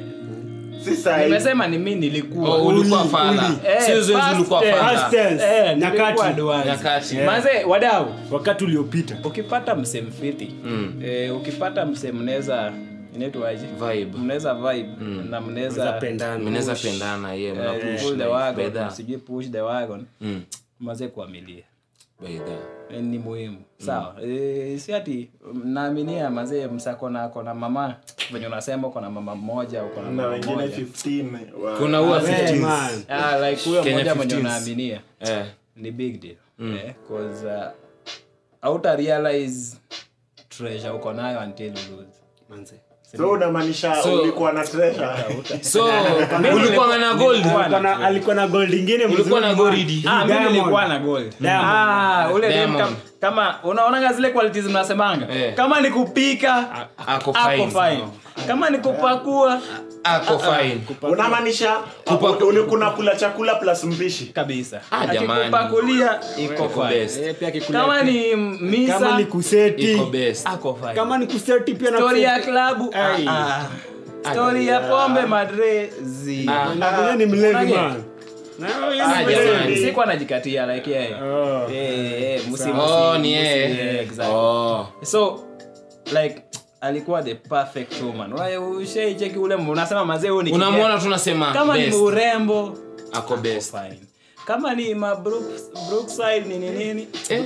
S1: Si sahi.
S3: nimesema ni mimi nilikuwa
S4: Oh, ulikuwa
S2: Uli,
S4: fala
S2: uli.
S3: Eh,
S4: sio zoezi
S3: past
S4: ulikuwa
S3: tense.
S4: fala
S2: Past tense.
S3: Eh,
S2: Nyakati.
S3: nilikuwa advance.
S4: Nyakati.
S3: Manze, wadau
S2: wakati uliopita
S3: ukipata msem fiti
S4: Mm.
S3: eh, ukipata msem mnaweza inaitwaje
S4: Vibe.
S3: mnaweza vibe na mnaweza
S2: zapendana
S4: mnaweza pendana ye
S3: eh,
S4: mnapush
S3: pull the
S4: like,
S3: wagon
S4: bedha.
S3: sijui push the wagon
S4: Mm,
S3: maze kuamilia
S4: bedha.
S3: Eh, ni muhimu sawa eh, si ati naaminia mazee msakona akona mama venye unasema uko na mama mmoja uko na
S1: na
S3: mama
S1: wengine
S3: mmoja
S1: 15 wa-
S4: kuna huwa
S2: Hey,
S4: 15s.
S2: man.
S3: ah, like huyo
S4: Kenya
S3: mmoja mwenye
S4: 15s.
S3: unaaminia
S4: Eh,
S3: ni big deal eh, cause uh, auta realize treasure uko nayo until you lose
S2: Manze.
S1: so unamaanisha
S4: So-
S1: ulikuwa na treasure
S4: so ulikuwa na gold
S2: Alikuwa na- alikuwa na gold ingine
S4: ulikuwa na
S2: mzuri, man.
S4: goridi
S3: Ah, mimi
S2: Diamond.
S3: nilikuwa na gold.
S2: Diamond.
S3: Ah, ule dem
S4: Diamond.
S3: kam- kama unaonanga zile qualities mnasemanga
S4: Eh.
S3: kama ni kupika
S4: ako
S3: ako
S4: fine
S3: fine kama ni kupakua
S4: ako fine
S1: unamaanisha ulikuna kula chakula plus mpishi
S3: kabisa
S4: Ah, jamani.
S3: akikupakulia iko
S4: Iko
S3: fine
S4: best.
S2: Eh, pia kikula-
S3: kama ni
S2: kama
S3: misa
S2: ni kuseti
S4: iko best
S3: ako fine
S2: kama ni kuseti pia na
S3: story ya
S2: kuseti.
S3: klabu
S2: Ai.
S3: ah, ah. story ya pombe madrezi
S4: Ah.
S2: Na vile ni mlevi
S3: Unage-
S2: man Na yeye
S4: Ah,
S2: ni
S4: jamani.
S2: mlevi.
S3: sikuwa najikatia like yeye
S2: Oh.
S3: Eh, eh, musi,
S4: oh
S3: musi,
S4: ni
S3: musi,
S4: yeye
S3: eh, exactly.
S4: oh
S3: so like alikuwa the perfect woman Wewe ushaicheki ule m- unasema mazee huyu ni
S4: unamwona tunasema
S3: kijana. kama ni
S4: best
S3: urembo
S4: ako best
S3: fine kama ni ma Brooks- brookside nini nini
S4: Eh,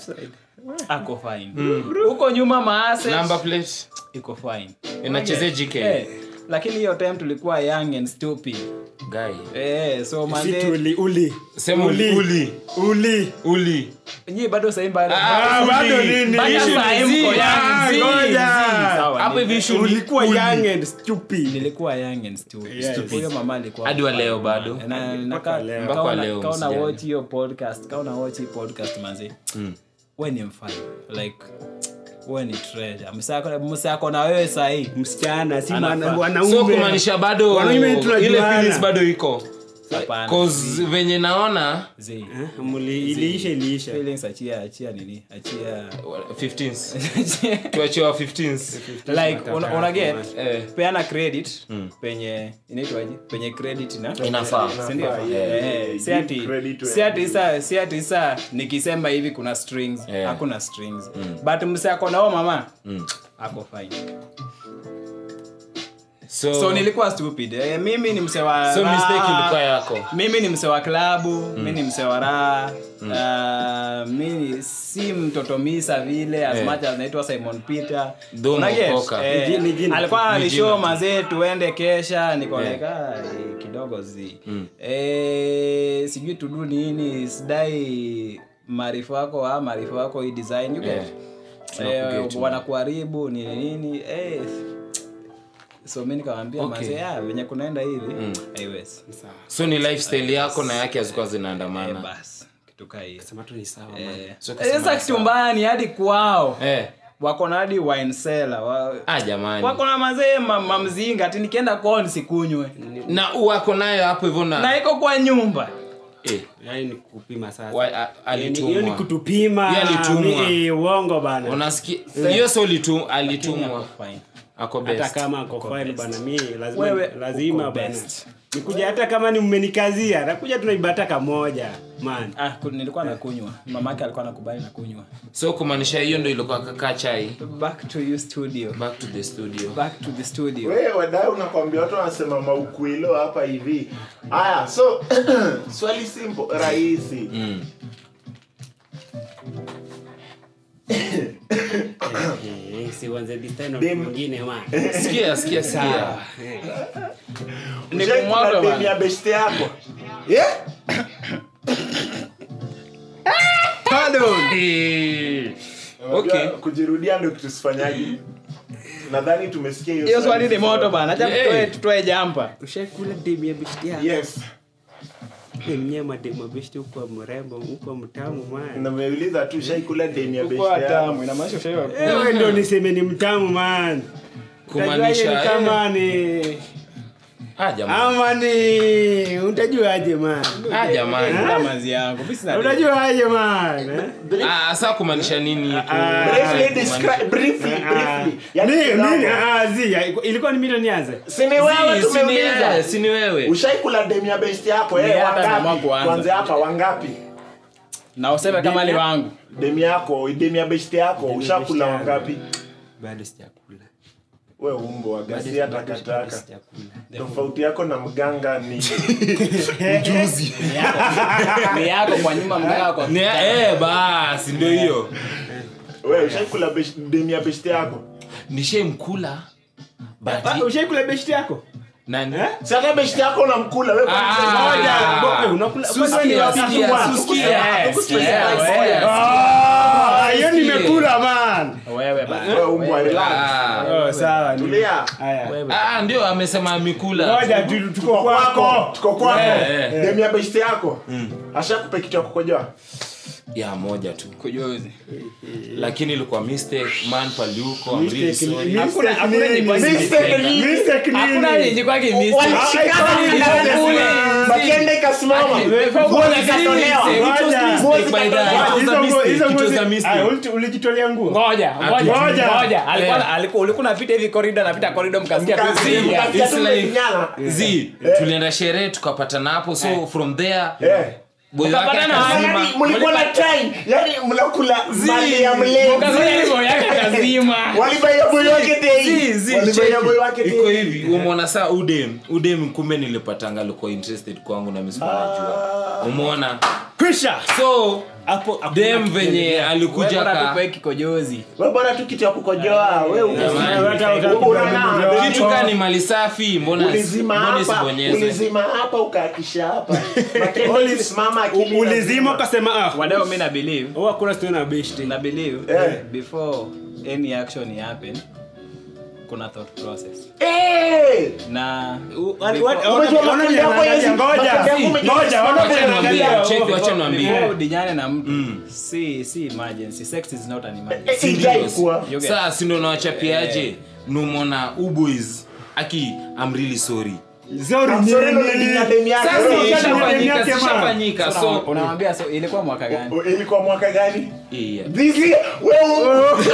S3: ako fine huko nyuma maase
S4: number plate
S3: iko fine
S4: inachezea GK
S3: eh, lakini hiyo time tulikuwa young and stupid
S4: guy
S3: eh, so
S2: Si
S3: manze
S2: tuli- uli
S4: sema uli uli
S2: uli
S4: uli
S3: nyii bado sahii bado
S2: Ah, bado nini?
S3: Bado
S2: Issue
S3: saa hii
S2: ni
S3: mko
S2: zi-
S3: young,
S2: Ah,
S3: zi-
S2: ngoja.
S3: zi, sawa,
S4: hapo
S3: ni-
S4: hivi issue ni
S2: ulikuwa
S4: uli.
S2: young and stupid
S3: nilikuwa young and stupid
S2: Yes.
S3: Stupid. huyo mama alikuwa
S4: Hadi wa leo bado.
S3: Na- na
S2: Mpaka
S3: ka-
S2: leo.
S3: ka
S4: Mpaka
S3: una-
S4: leo,
S3: ka una
S4: msijali.
S3: watch hiyo podcast ka una watch hii podcast manzi we ni mfano like we ni treasure msako msako na wewe sahii
S2: msichana si
S3: Anafaa.
S2: mwana- wanaume
S4: so kumaanisha bado
S2: Wanaume tunajuana.
S4: ile feelings bado iko
S3: Hapana.
S4: cause venye naona
S3: Zi.
S2: Eh, muli- iliisha iliisha
S3: feelings achia achia nini achia
S4: 15s tuachiwa 15s
S3: like una, una get
S4: eh
S3: peana credit penye inaitwaje penye credit na
S4: inafaa
S3: sindio Eh, si ati-
S1: credit to
S3: si ati sa si ati sa nikisema hivi kuna strings
S4: Eh.
S3: hakuna strings but mse ako nao mama ako fine
S4: so
S3: so nilikuwa stupid eh, mimi ni mse wa
S4: so
S3: raha.
S4: mistake ilikuwa yako
S3: mimi ni mse wa klabu mi ni mse wa raha Uh, mi si mtoto misa vile as
S4: Eh.
S3: much as naitwa simon peter
S4: Though
S3: Una get?
S4: umeokoka.
S3: Eh,
S2: Ni jina- ni jina.
S3: alikuwa
S4: Ni
S3: alishow
S4: jina.
S3: mazee tuende kesha niko
S4: Eh.
S3: like, ah, eh, kidogo zi eh, sijui tudu nini sidai maarifu wako ah, maarifu wako hii design you get?
S4: Eh.
S3: eh,
S4: Tunakuget.
S3: wanakuharibu nini nini eh, so mi nikawambia
S4: Okay.
S3: mazee ah, venye kunaenda hivi haiwezi
S4: so ni lifestyle yako na yake hazikuwa
S3: Eh,
S4: zinaandamana
S3: basi kitu kaa hiyo
S2: sema tu ni sawa man.
S3: Eh,
S4: So
S3: eh,
S4: kusema
S3: sasa kitu mbaya ni hadi kwao
S4: eh
S3: wako na hadi wine cellar wa,
S4: ah jamani
S3: wako na mazee ma- mamzinga ati nikienda kwao nisikunywe
S4: na wako nayo hapo hivyo
S3: na
S4: na
S3: iko kwa nyumba
S4: eh
S2: Yaani ni kupima sasa
S4: wa- a-
S2: Yaani hiyo ni
S4: alitumwa
S2: kutupima
S4: Yeye alitumwa.
S2: mi- uongo bana
S4: unasikia hiyo so litu alitumwa
S3: Ako fine.
S4: ako
S2: hata
S4: best
S2: kama ako fine bana mi lazima
S3: Wewe
S2: lazima
S3: uko
S2: bana
S3: best.
S2: nikuja hata kama ni mmenikazia nakuja tunaibata kamoja man
S3: ah, ku- nilikuwa nakunywa mamake alikuwa nakubali nakunywa
S4: so kumaanisha hiyo ndo ilikuwa kaka chai
S3: back to you studio
S4: back to the studio
S3: back to the studio
S1: we wadau nakwambia watu wanasema maukwilo hapa hivi haya so swali simple rahisi
S2: Eh, si uanze this time na
S1: Dem-
S2: mwingine man
S4: sikia sikia sikia
S3: Ni
S1: Ushai
S3: kumwaga
S1: kula demu
S3: bana.
S1: ya beshte yako yeah?
S4: Eh, okay
S1: Unajua, kujirudia ndo kitu sifanyaji nadhani tumesikia hiyo
S3: hiyo swali ni
S1: sisi
S3: moto
S1: wote.
S3: bana acha
S4: Yeah.
S3: tutoe tutoe jampa
S2: ushaikula demu ya beshti yako
S1: yes
S2: mnyama demu ya beshti huko mrembo huko mtamu man
S1: nameuliza tu shaikula deni ya
S3: Uko
S1: beshte yako
S3: tamu inamaanisha ushaiwa
S2: wewe ndo niseme ni mtamu man
S4: Kumaanisha,
S2: Utajuaje ni kama ni
S4: ah jamani
S2: ama ni utajuaje man
S4: ah jamani
S3: kula mazi yangu mimi sina
S2: utajuaje man eh?
S4: ah sasa kumaanisha nini tu
S2: Ah.
S1: briefly describe briefly
S2: Ah.
S1: briefly yani
S2: Ni-
S1: kidogo.
S2: nini? Ah, zi, ya, ilikuwa ni mimi ndo nianze
S1: si ni wewe
S4: Si- si ni
S1: tumeuliza
S4: wewe, si ni wewe
S1: ushaikula demi ya beshte yako
S3: Ni
S1: eh
S3: hata mama
S1: wangapi
S3: kuanza.
S1: kwanza hapa wangapi
S3: na useme kama ni wangu
S1: demi yako demi ya beshte yako
S2: Demi ya
S1: ushakula
S2: beshte yangu.
S1: wangapi
S2: bado sijakula
S1: we umbo
S2: Bado-
S1: agasia
S2: bado- bado
S1: takataka
S2: sijakula.
S1: tofauti yako na mganga ni
S3: ni yako kwa nyuma mgao kwa
S4: Ni- eh basi ndio hiyo
S1: we ushaikula besh- demi ya beshte yako
S4: nishaimkula but
S2: Ah, ushaikula beshti yako
S4: nani
S1: si hata beshte yako unamkula we
S4: Ah.
S2: Ngoja, ngo- eh, unakula-
S4: Susikia,
S2: kwani ni
S4: susikia,
S2: wakati wa-
S4: susikia.
S3: Yes,
S1: Tukusikia.
S3: yes, yes.
S2: Ah, hiyo
S4: Susikia.
S2: nimekula man
S3: wewe bana
S1: we umbwa relax
S4: Ah.
S2: Oh, sawa ni-
S1: tulia
S2: Haya.
S4: Ah, ndio amesema amekula
S2: ngoja tu- tuko
S1: tuko kwako
S2: kwako
S1: tuko kwako
S4: Eh, eh.
S1: demi ya beshte yako ashakupe kitu ya kukojoa
S4: ya moja tu
S3: kujuzi
S4: lakini ilikuwa mistake man paliuko I'm really
S2: Mistake ni-
S4: sorry.
S3: Hakuna-
S2: mistake
S3: hakuna
S2: nini?
S3: jikwasi
S1: Mistake ni-
S2: Mistake nini?
S3: hakuna yenye kwake mistake
S1: walishikana
S2: Ah,
S1: na
S2: iko-
S1: kule. Makende ikasimama nguo zikatolewa
S4: It was
S2: Ngoja.
S4: mistake by the-
S1: Ah,
S4: it was a
S2: Hizo nguo-
S4: mistake,
S2: hizo
S4: it
S2: nguo
S4: was
S2: zi-
S4: a mistake.
S2: Ah, uliti- ulijitolea nguo
S3: ngoja ngoja
S2: Ngoja.
S3: ngoja alikuwa
S1: Eh.
S3: alikuwa ulikuwa unapita hivi corridor napita corridor mkasikia tu
S1: Mkasikia,
S3: zii.
S1: mkasikia.
S4: It's
S1: tu
S4: like-
S1: mmefinyana.
S4: Zi, tulienda sherehe tukapatana hapo so from there
S1: Eh.
S4: boy wake
S3: Mkapatana
S4: akazima.
S1: Yaani mlikuwa na time yani mnakula mali ya mlezi
S3: Ukazoea hivyo yake kazima
S1: walibaia boy wake tei
S4: Zi, zi,
S1: walibaia
S4: cheki.
S1: boy wake
S4: iko
S1: tei
S4: hivi umeona saa udem udem kumbe nilipatanga alikuwa interested kwangu na mimi sikunajua umeona
S2: kwisha
S4: so
S2: hapo hakuna
S4: dem
S2: kitu
S4: venye
S2: kingine.
S4: alikuja
S3: wewe
S4: ka
S3: tupe kikojozi
S1: we bora tu kitu ya kukojoa we
S4: Jamani.
S2: Hata utaki
S1: Unaona,
S2: kukojoa.
S4: kitu ka ni mali safi mbona
S1: ulizima
S4: mbona
S1: hapa
S4: isibonyeze
S1: ulizima hapa ukaakisha hapa Makende
S2: Uliz-
S1: ilisimama akili
S2: U- ulizima
S1: inazima.
S2: ukasema ah
S3: wadao mi na believe
S2: oh, hakuna story na beshti
S3: na believe
S1: Eh.
S3: before any action happen kuna thought process
S1: Eh!
S3: na
S2: U- wani-
S3: before-
S2: wani-
S1: Unajua
S2: ona- ona
S1: makundi yako
S2: niangalia,
S1: hizi-
S2: ngoja,
S1: makundi yako
S2: ngoja,
S1: umejisimama
S2: ona
S1: kwenye
S4: Wacha niambie,
S1: angalia.
S4: cheki, wacha niambie.
S3: before udinyane na mtu si si emergency sex is not an emergency
S1: Eh, ijai kuwa.
S3: You get-
S4: saa sindo nawachapiaje numona uboys aki I'm really sorry
S2: Sorry,
S1: I'm sorry,
S2: nini?
S1: ndo nilinya demu yake.
S4: sasa
S1: Wewe
S2: Sasa
S4: ishafanyika
S2: yake, man.
S4: zishafanyika
S3: So,
S4: so
S3: unamwambia so ilikuwa mwaka gani
S1: O- ilikuwa mwaka gani
S4: Yeah.
S1: This year, wewe-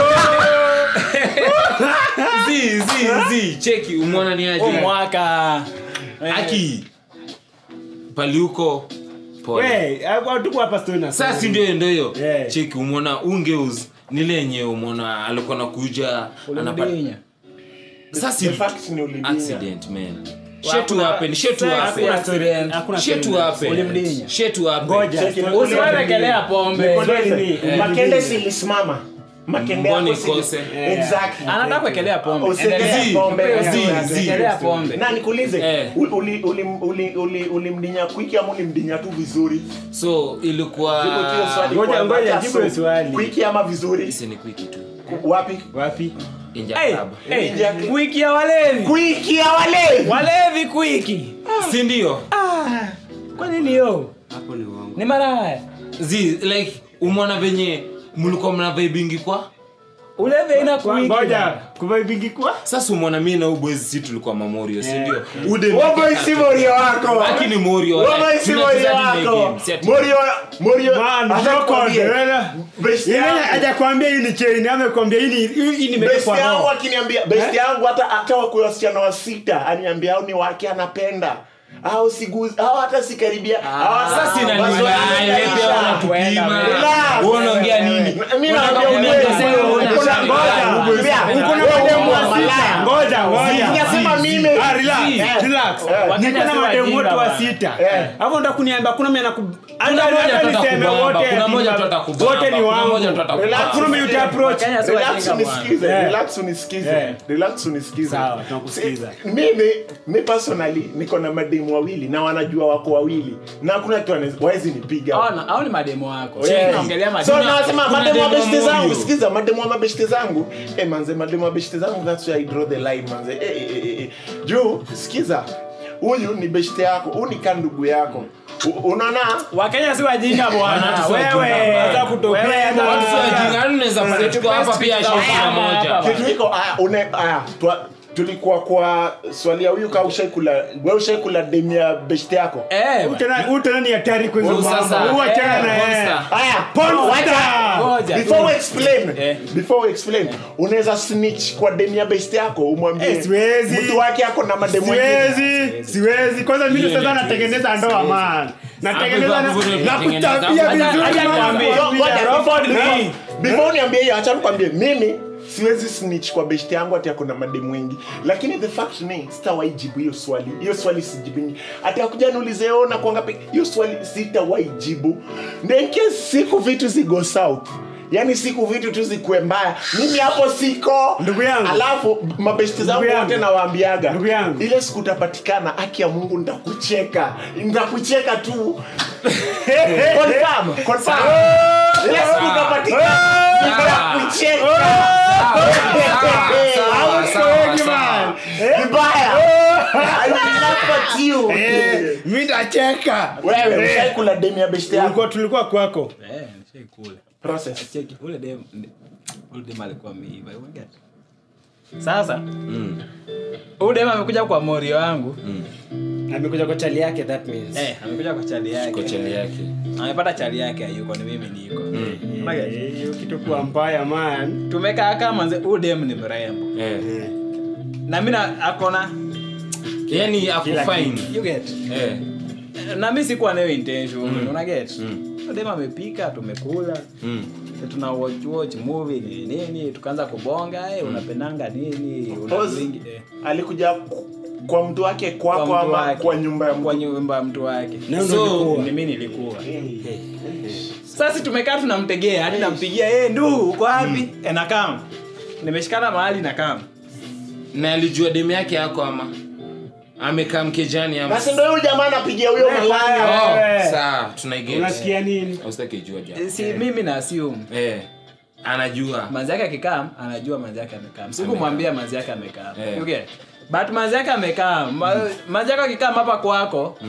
S4: zi zi zi cheki umeona ni
S3: Huu
S4: aje
S3: mwaka
S4: aki paliuko pole
S2: We, hapo tuko hapa story na
S4: sasa si ndio ndio hiyo
S2: Yeah.
S4: cheki umeona ungeus nile yenye umeona alikuwa nakuja anapa-
S3: ulimdinya
S4: sasa
S1: The fact ni ulidinya.
S4: accident man shit to happen shit to happen
S2: Hakuna story- hakuna
S4: shit
S2: story
S4: to
S2: na-
S4: happen
S3: Ulimdinya.
S4: shit to happen
S2: Ngoja.
S1: Cheki,
S3: usiwewekelea pombe
S2: Swali ni-
S1: Eh. makende silisimama makende
S4: Mbona
S1: yako sili-
S4: ikose?
S1: Exactly.
S3: anataka kuwekelea pombe
S1: Usiwekelea
S3: Endelea.
S1: pombe.
S4: zi,
S1: Exactly.
S4: zi.
S3: Wekelea pombe
S1: na nikuulize
S4: Eh.
S1: uli- uli- uli- uli- uli- ulimdinya kwiki ama ulimdinya tu vizuri
S4: so ilikuwa
S1: Jibu tu hiyo swali
S2: Ngoja,
S1: kwanza,
S2: ngoja,
S1: hata
S2: jibu
S1: so,
S2: hiyo swali.
S1: kwiki ama vizuri
S4: Isi ni kwiki tu
S1: Ku- wapi
S2: wapi
S4: Inja
S3: Hey,
S4: club.
S3: hey,
S1: Ingia-
S3: wiki ya walevi
S1: kwiki ya walevi
S3: walevi kwiki
S4: si ndio
S3: kwa nini yo
S2: hapo ni uongo
S3: ni maraya
S4: zi like umeona venye mlikuwa mna vibingi kwa
S3: ulevi aina
S2: Kwa-
S3: kwiki
S2: ngoja kuvaibingi kwa
S4: sasa umeona mi na ubwezi si tulikuwa mamorio si
S2: Eh.
S4: ndio ude
S1: Wewe si morio wako
S4: Aki ni morio
S1: Wewe si morio wako morio morio
S2: Man,
S1: acha
S2: no
S1: nikwambie,
S2: confidence.
S1: best
S2: Yeye
S1: yangu-
S2: hajakwambia hii ni chain amekwambia hii ni hii hii
S1: best
S2: nimewekwa
S1: yangu
S2: roho
S1: akiniambia best yangu hata hata wakuwa wasichana wa sita aniambia au ni wake anapenda au siguzi au hata sikaribia au hata-
S4: sasa
S1: Basi
S4: inaniwaya
S1: wanaisha.
S4: pia wanatupima
S1: Relax.
S4: wewe unaongea nini
S1: Mimi naambia
S4: Unataka
S1: ukweli.
S4: kuniambia
S1: Uko na-
S4: unataka
S1: ngoja,
S4: kuniambia
S1: ngoja.
S2: uko na
S1: Wewe
S2: mademu wa
S1: malaya.
S2: sita ngoja ngoja
S1: Sijasema mimi
S2: Ah, relax,
S4: Si.
S2: relax.
S1: Eh.
S3: Wakenya
S2: Niko na
S3: si
S2: mademu
S3: wajinga
S2: wote wa
S3: bwana.
S2: sita
S1: Eh.
S2: hapo ndo kuniambia kuna mwenye anaku-
S4: Kuna
S2: hata-
S4: moja
S2: hata
S4: tu
S2: niseme
S4: atakubamba,
S2: wote
S4: kuna
S2: ati
S4: moja
S2: ma-
S4: tu atakubamba,
S2: wote ni
S4: kuna
S2: wangu
S4: moja tu atakubamba.
S1: Relax.
S2: hakuna mwenye uta approach
S3: Wakenya si
S1: relax
S3: wajinga bwana.
S1: unisikize
S2: Eh.
S1: relax unisikize
S2: Eh.
S1: relax unisikize
S2: Sawa, tunakusikiza.
S1: Si- mimi mi personally niko na mademu wawili na wanajua wako wawili na hakuna kitu wanaweza- wawezi nipiga
S3: Hao na- hao ni mademo wako
S1: Yes.
S3: Sisi tunaongelea
S1: so
S3: mademo
S1: nawasema
S4: kuna
S1: mademu wa
S4: demo
S1: beshte
S4: moja.
S1: zangu sikiza mademu wa mabeshte zangu eh manze mademu wa beshte zangu that's where i draw the line manze eh, eh, eh, eh. juu sikiza huyu ni beshte yako huyu ni ka ndugu yako U- unaona
S3: wakenya si wajinga bwana
S4: Wana tu si wajinga
S3: wewe
S4: bwana.
S2: Hata kutokea
S3: wewe
S2: na-
S3: bwana.
S4: Watu si wajinga, yaani unaweza pata tuko hapa pia
S3: Hapa,
S4: shirini
S3: hapa,
S4: moja.
S3: hapa.
S1: kitu iko aya une aya twa, tulikuwa kwa swali ya huyu ka ushaikula we ushaikula demu ya beshte yako
S3: Eh,
S2: Huyu tena- huyu tena ni hatari kwa hizo
S4: Huyu sasa,
S2: mambo. Huyu achana
S3: eh,
S2: na yeye.
S4: monster.
S1: aya
S2: Porn
S1: wacha.
S2: star.
S3: Ngoja.
S1: before we explain
S3: Eh.
S1: before we explain unaweza snitch kwa demu ya beshte yako umwambie
S2: Eh, siwezi.
S1: mtu wake ako na mademu wengine
S2: siwezi siwezi kwanza mimi
S4: Hiyo
S2: sasa
S4: ni
S2: natengeneza ndoa man natengeneza
S4: Hapo
S2: na
S4: hivyo hivyo
S2: na
S4: tunatengeneza.
S2: kutabia
S4: Hata-
S2: vizuri
S3: hata
S2: man.
S3: nikwambie.
S1: So, ngoja, before- before-
S2: Eh.
S1: before uniambie hiyo acha nikwambie mimi siwezi snitch kwa beshte yangu ati ako na mademu wengi lakini the fact ni sitawaijibu hiyo swali hiyo swali sijibingi ati akuja niulize "Oh, na kuanga pe-" hiyo swali sitawaijibu ndenke siku vitu zigo south yaani siku vitu tu zikuwe mbaya mimi hapo siko
S2: Ndugu yangu.
S1: alafu mabeshte zangu
S2: Ndugu
S1: wote
S2: yangu.
S1: nawaambiaga
S2: Ndugu yangu.
S1: ile siku utapatikana haki ya mungu nitakucheka nitakucheka tu confirm confirm ile siku utapatikana nitakucheka
S4: Sawa, sawa, sawa.
S1: vibaya I will laugh at you.
S2: Eh, mimi ndacheka
S1: wewe
S2: Eh.
S1: ushaikula demu ya beshte yako
S2: tulikuwa tulikuwa kwako
S3: Eh, nishaikula.
S1: process
S3: Cheki, ule dem ule dem alikuwa ameiva you get? sasa huyu dem amekuja kwa morio wangu
S2: amekuja kwa chali yake that means
S3: eh, amekuja kwa chali yake
S4: Kocheli yake.
S3: amepata chali yake hayuko ni mimi niko Unaget?
S2: Eh, hiyo kitu kuwa mbaya man
S3: tumekaa kama mzee huyu dem ni mrembo
S4: Eh.
S3: na mi na- akona
S4: Yaani ako
S2: Kila
S4: fine.
S3: you get
S4: Eh.
S3: na mi sikuwa nayo intention unaget Huyu dem amepika tumekula
S4: Mm.
S3: tuna watch watch movie nini nini tukaanza kubonga eh, unapendanga nini una
S1: Pause.
S3: wingi eh.
S1: alikuja ku- kwa mtu wake
S3: Kwa
S1: kwako
S3: mtu
S1: ama
S3: wake.
S1: kwa nyumba ya
S3: kwa
S1: mtu
S3: nyumba ya mtu wake
S2: Na ndo
S4: So,
S2: ulikuwa.
S3: mimi nilikuwa
S1: Hey.
S3: sasa tumekaa tunamtegea hadi nampigia hey, ndu uko wapi mm. nakam nimeshikana mahali na kam
S4: na alijua demu yake yako ama amekaa mkejani ama
S1: basi ndo huyu jamaa anapigia huyo malaya
S4: Oh,
S2: Eh.
S4: sawa tunaiget
S2: unasikia nini
S4: usitaki jua ja
S3: si mimi na assume
S4: eh anajua
S3: manzi yake akikam anajua manzi yake amekam sikumwambia manzi yake amekam
S4: Eh.
S3: okay. but manzi yake amekam Ma, manzi yake akikam hapa kwako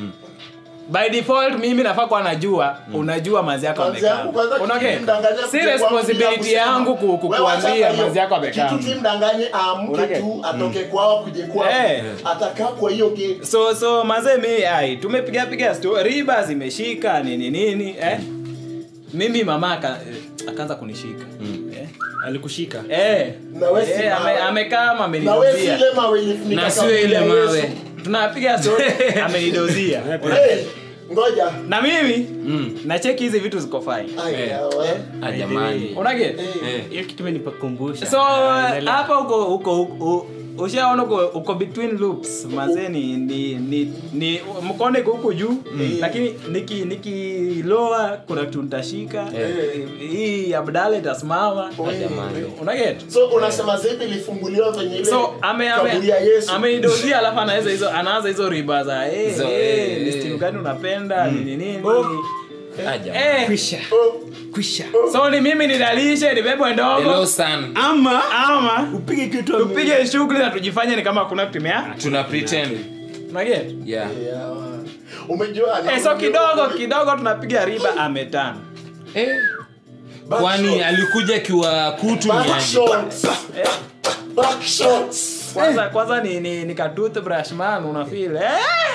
S3: by default mimi nafaa kuwa najua unajua manzi yako
S1: Manzi
S3: amekam
S1: yangu kwanza
S3: Una get?
S1: kimdanganya
S3: si
S1: kuja kwangu bila
S3: responsibility
S1: kusema.
S3: yangu ku- ku-
S1: Wewe acha
S3: kuambia
S1: hiyo.
S3: manzi yako amekam
S1: kitu kimdanganye aamke
S3: Unake-
S1: tu atoke kwao kuje kwao
S3: Eh.
S1: atakaa kwa hiyo gate
S3: so so mazee mi ai tumepiga piga sto riba zimeshika nini nini eh? mimi mama aka, eh, akaanza kunishika eh?
S2: alikushika
S3: Eh.
S1: Na wewe si
S3: Eh, ame-
S1: mawe.
S3: amekaa ama
S1: na wewe si
S3: amenidozia
S1: ile mawe ilifunika
S4: na sio
S1: kaburi
S4: ile
S1: ya
S4: mawe
S1: Yesu.
S3: tunapiga story amenidozia
S1: Eh, ngoja
S3: na mimi
S4: Mm.
S3: nacheki hizi vitu ziko fine
S1: Ai,
S4: Eh.
S1: yawa.
S4: Ah, jamani
S3: unaget
S4: Eh.
S2: hiyo kitu imenipakumbusha
S3: so
S2: Ah, endelea.
S3: hapa uko uko uko- ushaona uko, uko between loops mazee ni ni ni, ni mkonde iko huku juu lakini niki nikiloa kuna kitu nitashika
S4: Eh.
S3: hii abdala itasimama
S4: jamani.
S3: unaget
S1: so unasema zepi ilifunguliwa venye ile
S3: so ame ame
S1: kaburi ya yesu
S3: ameidozia alafu anaanza hizo anaanza hizo riba za eh
S4: Hizo,
S3: eh
S4: eh,
S3: ni
S4: eh.
S3: stimu gani unapenda nini nini
S4: Ah, jamani.
S3: eh
S2: kwisha
S1: Oh,
S2: kwisha
S3: so ni mimi nidalishe nibebwe
S4: hello
S3: ndogo
S4: son
S2: ama
S3: ama
S2: upige kitu
S3: tupige shughuli na tujifanye ni kama kuna kutimia
S4: tuna pretend
S3: unaget
S4: yeah
S1: yawa. umejua
S3: eh so kidogo kidogo tunapiga riba ametano
S4: eh
S1: Back
S4: kwani
S1: shots.
S4: alikuja akiwa kutu
S1: Back
S4: nyaji
S1: shots.
S3: eh
S1: Back shots.
S3: kwanza kwanza ni ni, ni ka toothbrush man una feel eh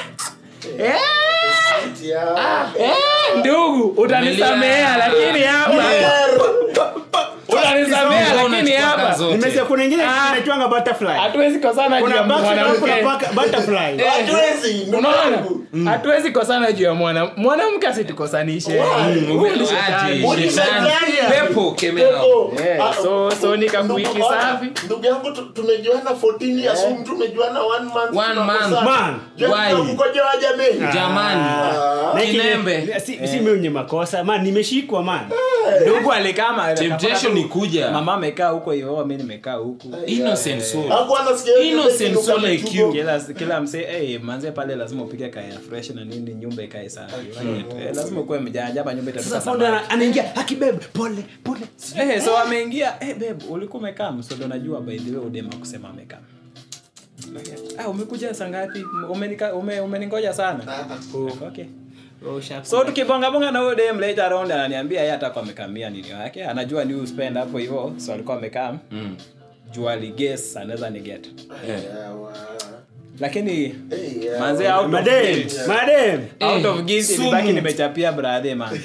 S3: eh
S1: Yeah.
S3: eh ndugu utanisamea
S4: Umelia.
S3: lakini hapa utanisamea
S4: Mbona
S3: lakini
S4: unachukua
S3: hapa
S4: kazi zote?
S2: nimesikia kuna ingine
S3: Ah.
S2: inaitwanga butterfly
S3: hatuwezi kosana juu
S2: kuna
S3: ya
S2: back kuna
S3: mwanamke
S2: baka- butterfly
S1: Hatuwezi, ndugu
S3: unaona
S1: yangu.
S3: hatuwezi kosana juu ya mwana mwanamke asitukosanishe
S1: Why?
S3: Huyu ni
S4: Ume-
S3: shetani.
S4: aje,
S1: Uliza
S4: shetani.
S1: gani
S4: Pepo, kemea.
S1: Pepo.
S3: Yeah,
S1: Ah,
S3: so- so nika
S1: ndugu-
S3: wiki
S1: ona,
S3: safi.
S1: ndugu yangu tu- tumejuana 14 years huyu mtu tumejuana one month
S4: One
S1: tunakosana.
S4: month.
S2: Man.
S1: Je,
S4: Why?
S1: tunakukojoa jameni
S4: jamani
S2: Na kile-
S4: Kinembe.
S2: si, si mimi mwenye makosa man nimeshikwa man
S3: ndugu alikama
S4: Temptation ni kuja.
S3: mama amekaa huko hivyo mi nimekaa huku
S4: innocent soul
S1: Hakuwa anasikia hiyo
S4: Innocent
S1: kitu
S4: soul
S1: kama
S4: like
S1: chugo.
S4: you.
S3: kila kila msee hey, manze pale lazima upige kaya fresh na nini nyumba ikae safi eh, lazima ukuwe mjanja hapa nyumba itatoka
S2: sasa founder ana- anaingia hakibebe pole pole
S3: Eh, so ameingia eh, babe ulikuwa umekaa so ndo najua by the way udema kusema amekaa ah, umekuja saa ngapi Umenika- ume- umeningoja sana oh, okay so tukibongabonga na huyo dem later on ananiambia yeye hata kwa amekamia nini wake anajua ni spend hapo hivyo so alikuwa amekaa
S4: Mm.
S3: juu aliges anaweza ni get
S4: Eh.
S3: lakini
S1: Eh, yeah.
S3: manze out of
S2: madem
S3: guilt
S2: madem
S3: out
S4: Eh,
S3: of guilt
S4: sumu.
S3: ilibaki nimechapia brother man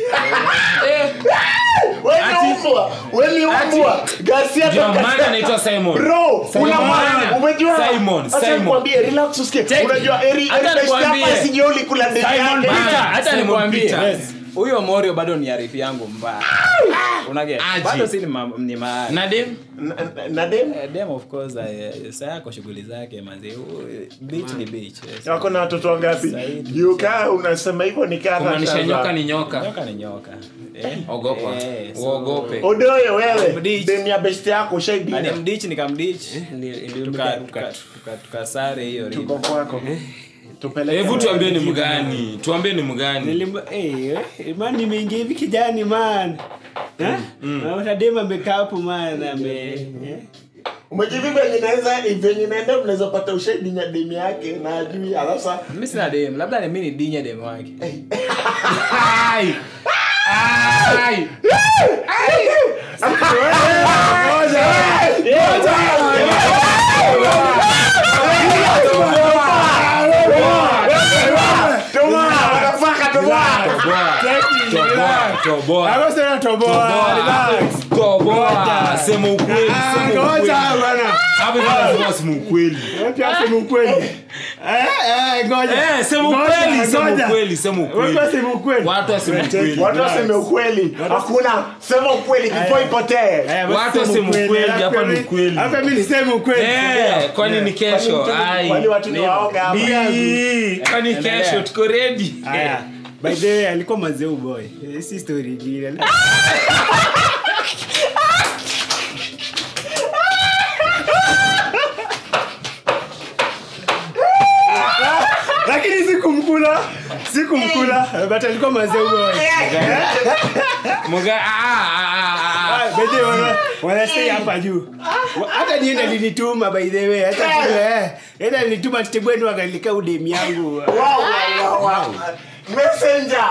S1: Wewe ni umbwa, wewe ni umbwa. Garcia
S4: Ndio
S1: toka-
S4: maana anaitwa Simon.
S1: Bro,
S4: Simon.
S1: una maana, umejua?
S4: Simon,
S1: Acha
S4: Simon.
S1: nikwambie, relax usikie.
S3: Check.
S1: Unajua Eri
S3: Hata
S1: Eri best
S3: nikwambie.
S1: hapa isije ulikula ndege
S3: Simon
S1: yake.
S3: Peter, hata
S4: Simon
S3: nikwambie
S4: Peter.
S3: yes. huyo morio bado ni arifi yangu mbaya unage
S4: Aje.
S3: bado si ni, ma, ni ma,
S4: na dem
S1: Na- na- na dem
S3: Eh, dem of course uh, saa yako shughuli zake manzi beach ni beach yes.
S1: wako na watoto wangapi
S3: Zaidi.
S1: juu kaa unasema hivyo ni kaa
S4: kumaanisha
S1: sasa.
S4: nyoka ni nyoka
S3: nyoka ni nyoka eh?
S4: ogopa
S3: Eh, so-
S4: uogope
S1: odoyo wewe
S3: Mdich.
S1: dem ya best yako
S3: Na
S1: ushaidina
S3: nimdich nikamdich
S2: Ni- ni-
S3: tuka- tuka- tuka- tukasare hiyo
S1: tuko
S3: riba.
S1: kwako tupeleke
S4: hebu tuambie ni mgani tuambie ni mgani
S2: Nilimba, eh, eh, man nimeingia hivi kijani man Eh? Naona dem amekaa hapo man ame eh?
S1: umejivi venye naweza venye naenda mnaweza pata ushahidi nya demu yake na ajui alafu sa
S3: mi sina dem labda ni mi ni dinye dem wake
S4: Ai! Ai! Toboa, toboa,
S2: Hapo sasa toboa, relax.
S4: toboa. Sema ukweli,
S2: Ah,
S4: sema
S2: ngoja
S4: ukweli.
S2: bwana.
S4: Hapo ndio lazima useme ukweli.
S2: Wapi aseme ukweli? Eh, eh, ngoja.
S4: Eh, sema
S2: Ngoja,
S4: ukweli, sema
S2: ngoja.
S4: ukweli, sema ukweli.
S2: Wapi aseme ukweli?
S4: Watu waseme ukweli.
S1: watu waseme ukweli hakuna sema ukweli before ipotee
S2: Eh, basi
S4: Watu
S2: sema
S4: waseme ukweli,
S2: Alafu
S4: hapa ni
S2: mimi-
S4: ukweli.
S2: alafu mimi niseme ukweli.
S4: Eh, kwani ni kesho? Ai.
S1: kwani watu ni waoga hapa
S4: Ii, Kwani kesho tuko ready?
S2: Aya. By the way, alikuwa mazeu boy. Eh, Si story ingine. Lakini sikumkula. Sikumkula. But alikuwa mazeu boy.
S4: Mga ah ah ah ah.
S2: Ah, by the way, wana- wanastay hapa juu Wa- hata nienda linituma by the way hata eh, enda linituma tibwenu akalika udemi yangu
S1: Wow, wow, wow, wow. messenger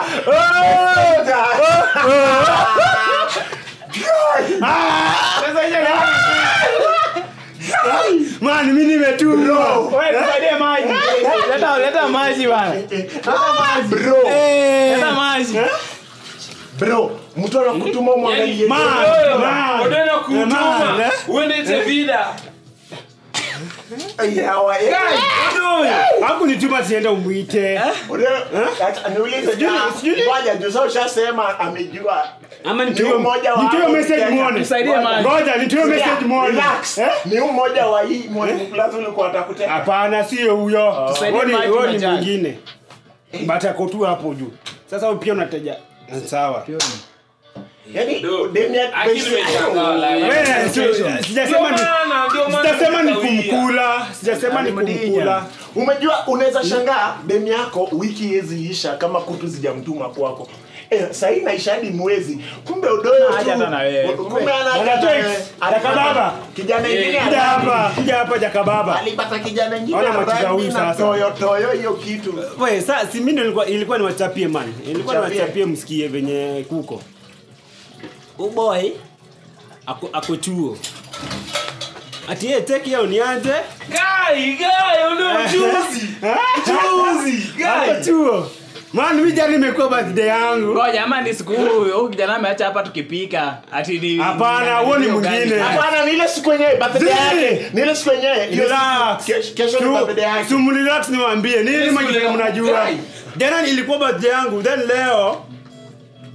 S2: man mi nimetumwa
S3: Wewe, tusaidie maji leta leta maji bana
S1: bro
S2: Eh,
S3: leta maji
S1: bro mtu anakutuma umwangalie
S2: man, man.
S4: Unaenda kutuma.
S2: Man, eh?
S4: Uende vida.
S1: Yeah, wa- yeah.
S2: hakunituma tienda umwite
S1: Ule- acha- niulize
S2: Sijui-
S1: ja-
S2: sijui-
S1: ngoja, juu sasa ushasema amejua
S2: ama
S1: Ni umoja wa-
S2: nitoe message
S1: Kenya.
S2: muone
S3: Tusaidie maji.
S2: ngoja nitoe message muone
S1: Relax.
S2: Eh?
S1: ni mmoja wa hii mwalimu plus ulikuwa atakuteka
S2: hapana sio huyo
S3: Tusaidie
S2: Huyo ni-
S3: maji
S2: huyo
S3: na
S2: ni
S3: jani.
S2: mwingine but ako tu hapo juu sasa wewe pia unateja sawa
S1: yani demu ya-
S4: Akili imeshangaa, like.
S2: Wewe, si- sijasema ni
S4: Ndio maana, ndio maana
S2: sijasema ni
S4: nikawia.
S2: kumkula sijasema ni kumkula
S1: umejua unaweza shangaa demu yako wiki yezi isha kama kutu zijamtuma kwako Eh, sahii naisha hadi mwezi kumbe udoyo
S3: Haja
S1: tu
S3: hata na wewe.
S1: kumbe ana haja
S2: Bwana
S1: na
S2: Tex,
S1: wewe.
S2: Jaka baba.
S1: kijana ingine
S2: kuja
S1: ana-
S2: hapa kuja hapa jakababa
S1: alipata kijana ingine
S2: Ona machiza
S1: rangi
S2: huyu
S1: na
S2: sasa.
S1: toyo toyo hiyo kitu
S2: we sa si mimi ndo nilikuwa ilikuwa niwachapie man ilikuwa
S1: Mchapie.
S2: niwachapie msikie venye kuko uboy ako, ako chuo ati ye teki yao niaje
S4: Guy, guy, ule mjuzi. Juzi,
S2: ako
S4: guy.
S2: chuo man mimi jana imekuwa birthday yangu
S3: ngoja ama ni siku huyu kijana ameacha hapa tukipika ati ni
S2: Hapana, huo ni mwingine.
S1: hapana ni ile siku yenyewe birthday
S2: Zii.
S1: yake ni ile siku yenyewe hiyo
S2: Relax.
S1: siku- kesho- kesho ni birthday yake
S2: sumrelax niwaambie nini
S4: Yes,
S2: majina
S4: leo.
S2: mnajua
S4: Guy.
S2: jana ilikuwa birthday yangu then leo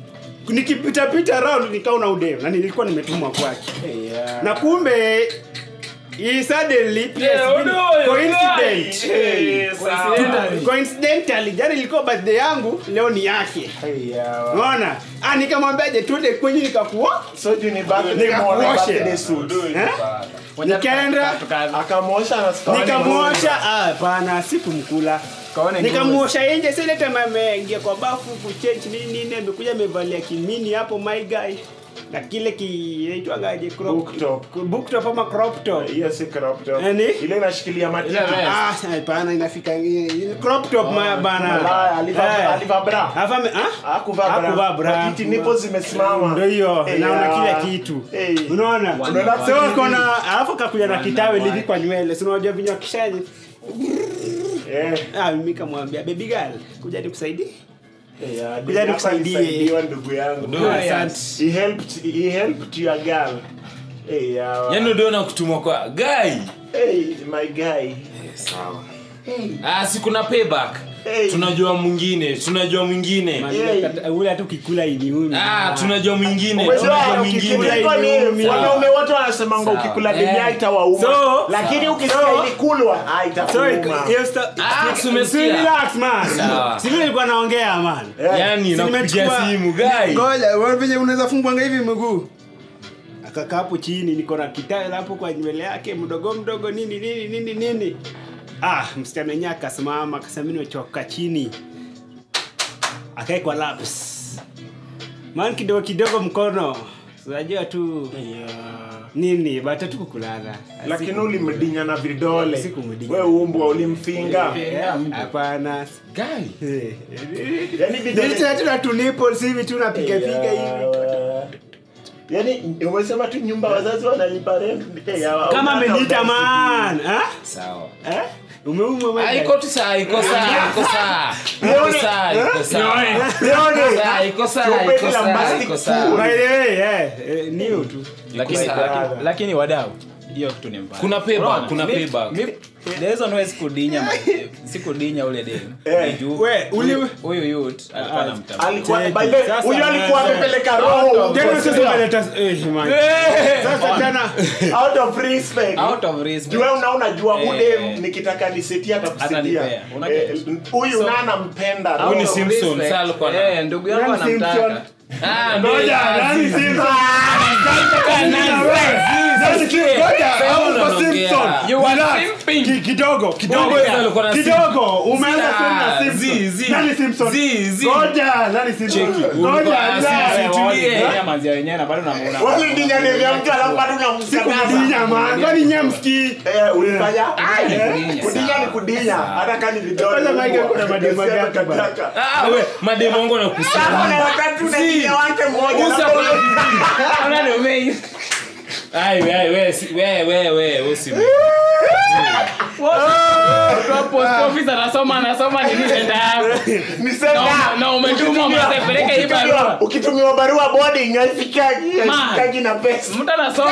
S2: nikipitapita round nikaona udem na nilikuwa nimetumwa kwake na kumbe he suddenly pia
S4: Yeah,
S2: sijui-
S4: udoyo,
S2: coincident
S4: guy. Eh, sawa.
S2: coincidentally jana ilikuwa birthday yangu leo ni yake unaona ah nikamwambiaje tuende kwenye nikakuwa
S1: so juu ni birthday
S2: Nikakuoshe.
S1: morning, birthday suit.
S2: eh? nikaenda
S1: akamwosha na sikaoni
S2: nikamwosha ah, hapana sikumkula
S3: Kaone
S2: nikamwosha nje sile time ameingia kwa bafu kuchange nini nini amekuja amevalia kimini hapo my guy na kile kinaitwagaje crop
S1: Book top.
S2: book top ama crop top
S1: hiyo si crop top.
S2: Yaani?
S1: ile inashikilia matiti
S3: Ile vest.
S2: ah hapana inafika ile crop top ma bana
S1: Malaya, alivaa-
S2: Eh.
S1: alivaa bra.
S2: Alafu ame- ah?
S1: Hakuvaa bra.
S2: Hakuvaa bra.
S1: Matiti nipo zimesimama.
S2: Ndio hiyo
S1: Eh,
S2: naona
S1: ya.
S2: kila kitu
S1: Eh.
S2: unaona
S1: Unaona
S2: so
S1: TV.
S2: kona alafu kakuja na kitawe livi kwa nywele si unajua vinywa kishaji
S1: Eh,
S2: ah mimi kamwambia baby girl kuja nikusaidie
S1: eh, ya,
S2: Kuja
S1: hapa
S2: nikusaidie.
S1: nisaidiwa ndugu yangu
S2: Ah, asante
S1: he helped he helped your girl Eh, ya.
S4: yaani uliona kutumwa kwa guy
S1: Hey, my guy
S4: ah, si kuna payback
S1: Hey.
S4: tunajua mwingine tunajua mwingine
S2: Man,
S1: Yeah.
S2: kata- ule hata ukikula iniumi
S4: ah, tunajua mwingine
S1: Umejua,
S4: tunajua
S1: ukikula
S4: mwingine
S1: iko ni-
S2: Sawa.
S1: wanaume wote wanasemanga
S4: Sawa.
S1: ukikula
S4: Eh.
S1: denia itawauma
S2: So-
S1: lakini ukisikia
S2: So-
S1: ilikulwa ah,
S2: So,
S1: itakuuma
S2: hiyo sta-
S4: Ah,
S2: si-
S4: si umesikia?
S2: si relax, man.
S4: Sawa.
S2: Si vile nilikuwa naongea man
S1: Eh.
S4: yaani
S2: Si
S4: nakupigia
S2: nimechukua-
S4: simu guy
S2: ngoja wewe venye unaweza fungwanga hivi mguu akakaa hapo chini niko na kitawe hapo kwa nywele yake mdogo mdogo nini nini nini nini ah msichana wenyewe akasimama akasema mimi nimechoka chini akae kwa laps man kidogo kidogo mkono unajua tu nini bata tu kukulala
S1: lakini ulimdinya na vidole
S2: Sikumdinya.
S1: we umbwa ulimfinga
S2: hapana
S4: guy
S2: Eh,
S1: yani vidole
S2: Nilitaka tu na tu nipples hivi tu napiga piga hivi
S1: yani umesema tu nyumba wazazi wanalipa rent Eh, ya,
S2: kama
S1: hata
S2: ameniita
S1: udasi.
S2: man ah?
S4: sawa
S2: Eh? umeumwa
S4: Ah,
S2: wewe?
S4: iko tu saa iko saa iko saa iko
S1: Leone.
S4: saa iko saa
S1: Leone.
S4: Saa, iko saa
S1: Chupeni
S4: iko
S1: la
S4: saa
S1: plastic
S4: iko saa
S1: food.
S2: By the way, eh, eh, niyo tu
S3: lakini,
S4: sawa.
S3: lakini, lakini wadau hiyo kitu ni mbaya
S4: Kuna payback,
S3: Unaona?
S4: kuna
S3: Mi-
S4: payback.
S3: mi- the reason why sikudinya ma- sikudinya ule dem
S1: Eh.
S3: ni juu
S2: We, uli-
S3: huyu- huyu youth alikuwa
S2: Ah,
S3: anamtambua.
S1: alikuwa
S2: Cheki.
S1: by the way,
S2: Sasa,
S1: huyo alikuwa
S2: eh,
S1: amepeleka
S3: out
S1: roho
S3: of-
S2: tena
S1: kwa
S2: sasa
S1: sasa.
S2: umeleta eh, man. sasa tena
S1: out of respect
S3: out of respect
S1: Juu wewe una unajua
S3: Eh.
S1: ude nikitaka nisetia atakusaidia
S3: Atanipea. Una
S1: Eh,
S3: get?
S1: huyu
S3: So-
S1: nana mpenda
S3: Out
S4: Huyu ni
S3: of
S1: roho.
S4: Simpson,
S3: respect.
S4: sasa alikuwa na-
S3: Eh, ndugu yangu
S2: Nani Simpson?
S3: anamtaka
S4: ah ndio
S2: Ngoja,
S4: ya
S2: nani
S4: Aziz.
S2: Simpson?
S4: Nataka nani? Aziz, usikie.
S2: Ngoja,
S4: Sasa
S2: au
S4: unaongea.
S2: kwa Simpson.
S3: You are
S2: Relax.
S3: simping.
S2: Ki- kidogo kidogo
S4: Wewe
S2: ya.
S4: alikuwa na
S2: kidogo umeanza
S4: Zi-
S2: sema na
S4: ah,
S2: Simpson.
S4: zi- zi.
S2: Nani Simpson?
S4: Zi- zi.
S2: Ngoja, nani Simpson?
S4: Cheki,
S2: Ngoja,
S4: ulikuwa-
S2: relax.
S4: Zi- zi- tulie.
S3: Walidinya manzia wenyewe na bado unamuona.
S1: Walidinya nini ya mtu alafu bado unamkataza.
S2: Sikudinya, man. Kwani nyamski
S1: Eh, ulifanya
S3: ni
S1: Eh,
S3: kudinya,
S1: kudinya
S3: sawa.
S1: ni kudinya hata kama ni vidole
S2: Kwanza Mike
S1: kubwa.
S2: kuna mademu
S1: Sema
S2: gapi bana?
S1: kataka.
S4: Ah, we mademu wangu
S1: Sasa
S4: nakusema
S1: kuna wakati unadinya wake mmoja
S4: Usa
S1: na
S4: kwa
S1: ule-
S3: Ona ndio mei.
S4: ai we we si- we we we usi
S3: Kwa post office anasoma anasoma nini nenda hapo.
S1: Niseme,
S3: Na- na umetumwa
S1: ukitumiwa-
S3: mzee, peleka hii
S1: ukitumiwa-
S3: barua.
S1: ukitumiwa barua boarding haifikagi haifikagi na pesa
S3: Mtu anasoma.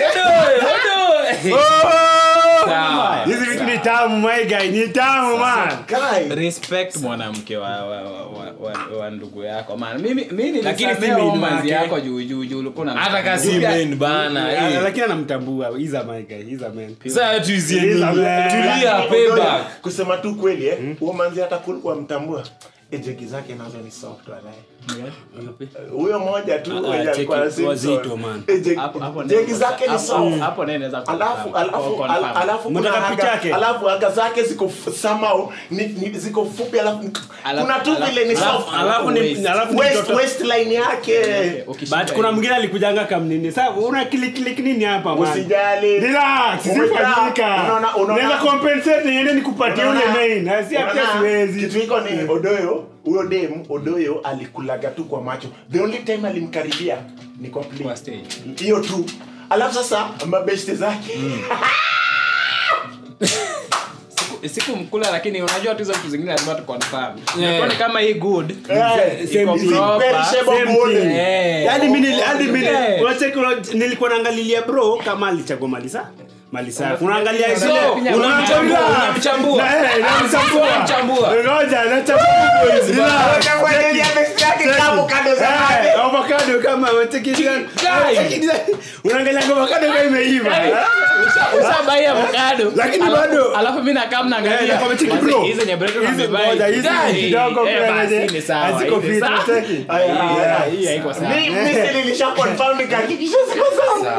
S4: sawa
S2: hizi vitu ni tamu my guy ni tamu man
S1: Guy,
S3: respect mwanamke wa, wa, wa, wa, wa, wa ndugu yako man mimi mimi
S2: Lakini si
S3: nilisamea
S2: main
S3: manzi
S2: wake.
S3: yako juu juu juu ulikuwa na
S4: hata kasi men bana
S2: Ah,
S4: eh.
S2: lakini anamtambua he's a my guy he's a man
S4: Sasa tuizie
S2: He's a man.
S4: tulia
S1: Odoyo,
S4: payback
S1: kusema tu kweli eh, huo manzi hata kulikuwa mtambua ejegi zake nazo ni soft walahi huyo moja tu
S2: Ah,
S1: mwenye
S2: cheki,
S1: alikuwa na Simpson.
S2: wazito, man.
S1: Eh, jegi-
S3: hapo hapo
S1: jegi zake ni
S3: hapo-
S1: soft
S3: hapo naye naweza ku-
S1: alafu
S3: ku-
S1: alafu
S3: confirm.
S1: al- alafu kuna
S2: Mtaka
S1: haga-
S2: picha yake?
S1: alafu aga zake ziko f- somehow ni, ni, ziko fupi alafu
S3: Alafu-
S1: kuna tu
S3: alafu-
S1: vile ni
S3: alafu-
S1: soft
S2: alafu ni
S3: waist.
S2: alafu ni
S1: Waist-
S2: mtoto
S1: waistline yake
S3: Ukishika
S2: but kuna
S3: hivi.
S2: mwingine alikujanga kamnini sasa una click click nini hapa man
S1: usijali
S2: relax
S1: Umejaa.
S2: sifanyika
S1: Unaona- unaona-
S2: naweza compensate niende nikupatie ule
S1: Unaona-
S2: main na si hapa
S1: unaona,
S2: siwezi
S1: kitu iko ni odoyo huyo dem odoyo alikulaga tu kwa macho the only time alimkaribia ni kwa play.
S3: Kwa stage.
S1: hiyo tu alafu sasa mabeshte zake
S3: Siku- siku mkula lakini unajua tu hizo vitu zingine lazima tu confirm
S4: Yeah.
S3: Imekuwa ni kama hii good
S1: Eh,
S3: iko
S2: same-
S3: proper.
S1: perishable
S2: Same
S1: gold.
S2: thing.
S3: Eh.
S2: Yaani mimi nili- hadi mimi
S3: Eh.
S2: unacheki una- nilikuwa naangalilia bro kama alichagua mali sa mali safi unaangalia
S3: So,
S2: zile
S3: unamchambua,
S4: unamchambua.
S2: Eh, namchambua.
S4: Unamchambua.
S2: Ngoja, nachambua boys. Relax.
S1: Utakuelezea best yake kama kando za maji.
S2: Eh, avocado kama watekisha unaangalia avocado kama imeiva
S3: ushabai avocado
S2: Lakini
S3: Alafu-
S2: bado-
S3: alafu mi nakaa
S2: Eh,
S3: mnaangalia
S2: nakwambia cheki
S3: Basi,
S2: bro.
S3: hizi zenye bread
S2: Hizi
S3: wamebuy.
S2: ngoja, hizi
S3: Guy,
S2: kidogo
S3: eh,
S2: kuna
S3: basi,
S2: zenye
S3: ni sawa,
S2: haziko
S3: hivi
S2: fit,
S3: sawa.
S2: cheki.
S1: Aya,
S3: Hii-
S1: aya.
S3: hii haiko sawa.
S1: Mi- mi si nilisha confirm nikahakikisha siko sawa.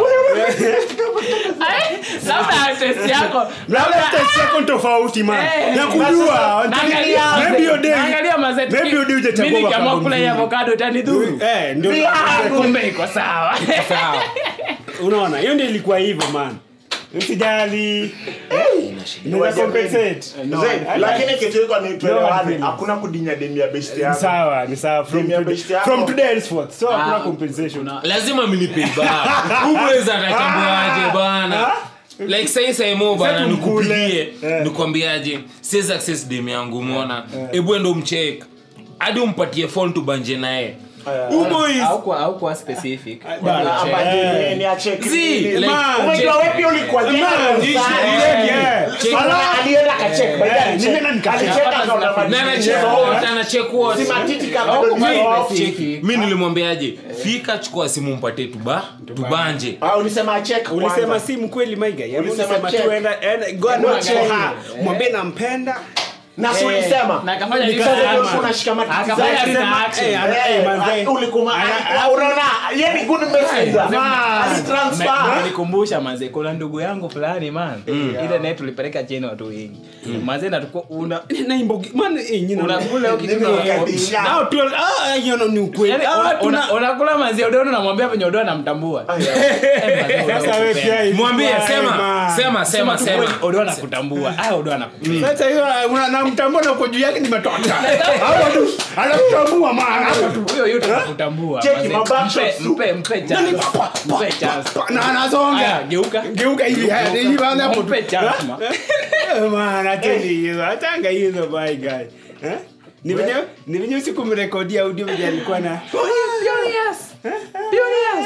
S3: Ai, labda test yako
S2: labda test yako ni tofauti man
S3: Eh,
S2: na kujua
S3: naangalia
S2: maybe your day
S3: naangalia mazeti
S2: maybe your day hujachagua
S3: mimi nikiamua
S2: avocado
S3: kula hii
S2: mzuri.
S3: avocado itanidhuru
S2: eh ndio
S3: kumbe iko sawa
S4: Sawa.
S2: unaona hiyo ndio ilikuwa hivyo man msijali Inaweza compensate.
S1: Zaid, lakini kitu iko ni tuelewane
S2: No,
S1: hakuna kudinya demi ya best
S2: Ni
S1: yako
S2: sawa ni sawa from
S1: Demi ya
S2: today,
S1: best yako.
S2: from today henceforth so hakuna
S3: Ah,
S2: compensation
S4: lazima mnipe ba ubweza atachambuaje bana like sai sai mo bana
S2: Sasa tumkule.
S4: nikupigie
S2: Eh.
S4: nikwambiaje siwezi access dem yangu umeona ebu endo mcheck hadi umpatie phone tubanje naye uboys
S3: Haukuwa- haukuwa specific
S2: Bana,
S1: Ama
S2: Eh.
S1: ni- ni acheki
S4: Zi,
S1: nini.
S4: like,
S2: Man,
S1: Umejua
S4: check.
S1: wewe pia ulikuwa jana
S2: Man,
S1: sana.
S2: yeah, yeah.
S4: Check.
S1: Ala- alienda akachek, by the way,
S2: Eh,
S1: alicheck.
S2: nimeenda nikacheck.
S1: Alicheck akaona
S4: na
S1: madini
S4: anachek
S1: yote.
S4: wote anachek wote
S1: Si matiti kama
S3: Haukuwa
S1: bado ni off.
S3: specific.
S4: mi nilimwambiaje fika chukua simu mpatie tuba tubanje
S1: Ah, ulisema achek
S2: ulisema
S1: kwanza.
S2: si mkweli maiga Yaani
S1: Ulisema
S2: ulisema
S1: check.
S2: tu enda enda go and
S1: Enda
S2: watch
S1: check.
S2: her. mwambie nampenda
S1: na si ulisema
S3: na akafanya
S2: Nika-
S3: research.
S2: Ama.
S1: Ulikuwa unashika matiti
S3: Akafanya
S1: zake.
S3: research.
S2: Sema,
S3: action.
S2: eh, ana-
S1: Eh,
S2: eh, manze.
S1: ah, ulikuwa-
S2: Ana-
S1: ah, unaona yeye ni good messenger.
S2: Man.
S1: Alitransfer.
S3: nikumbusha manze kuna ndugu yangu fulani man ile naye tulipeleka cheni watu wengi manze natuko una
S2: na imbogi man eh nyina
S3: unakula hiyo kitu
S1: Nini
S3: na-
S1: wakadisha?
S2: Nao tu ah hiyo no ni ukweli
S3: Yaani,
S2: Ah,
S3: una-
S2: tuna-
S3: una- unakula mazi odono namwambia venye odono anamtambua Eh, manze,
S2: sasa wewe pia hivi.
S4: mwambie
S2: Why,
S4: sema
S2: man?
S4: sema sema
S3: tu
S4: sema
S3: kweli, odono anakutambua ah odono anakupenda
S2: sasa hiyo una- namtambua na uko juu yake ni matoka hapo tu anakutambua man hapo tu
S3: huyo yote anakutambua
S1: Cheki,
S3: manze.
S1: maback
S3: Mpe-
S1: shots tu.
S3: mpe mpe chance mpe chance
S2: na anazonga
S3: Aya, geuka
S2: geuka hivi haya hivi baada hapo tu
S3: mpe chance ma
S2: Eh, man ateni hizo atanga hizo my guy eh ni venye ni venye usiku mrekodia audio venye alikuwa na
S3: Furious. Furious.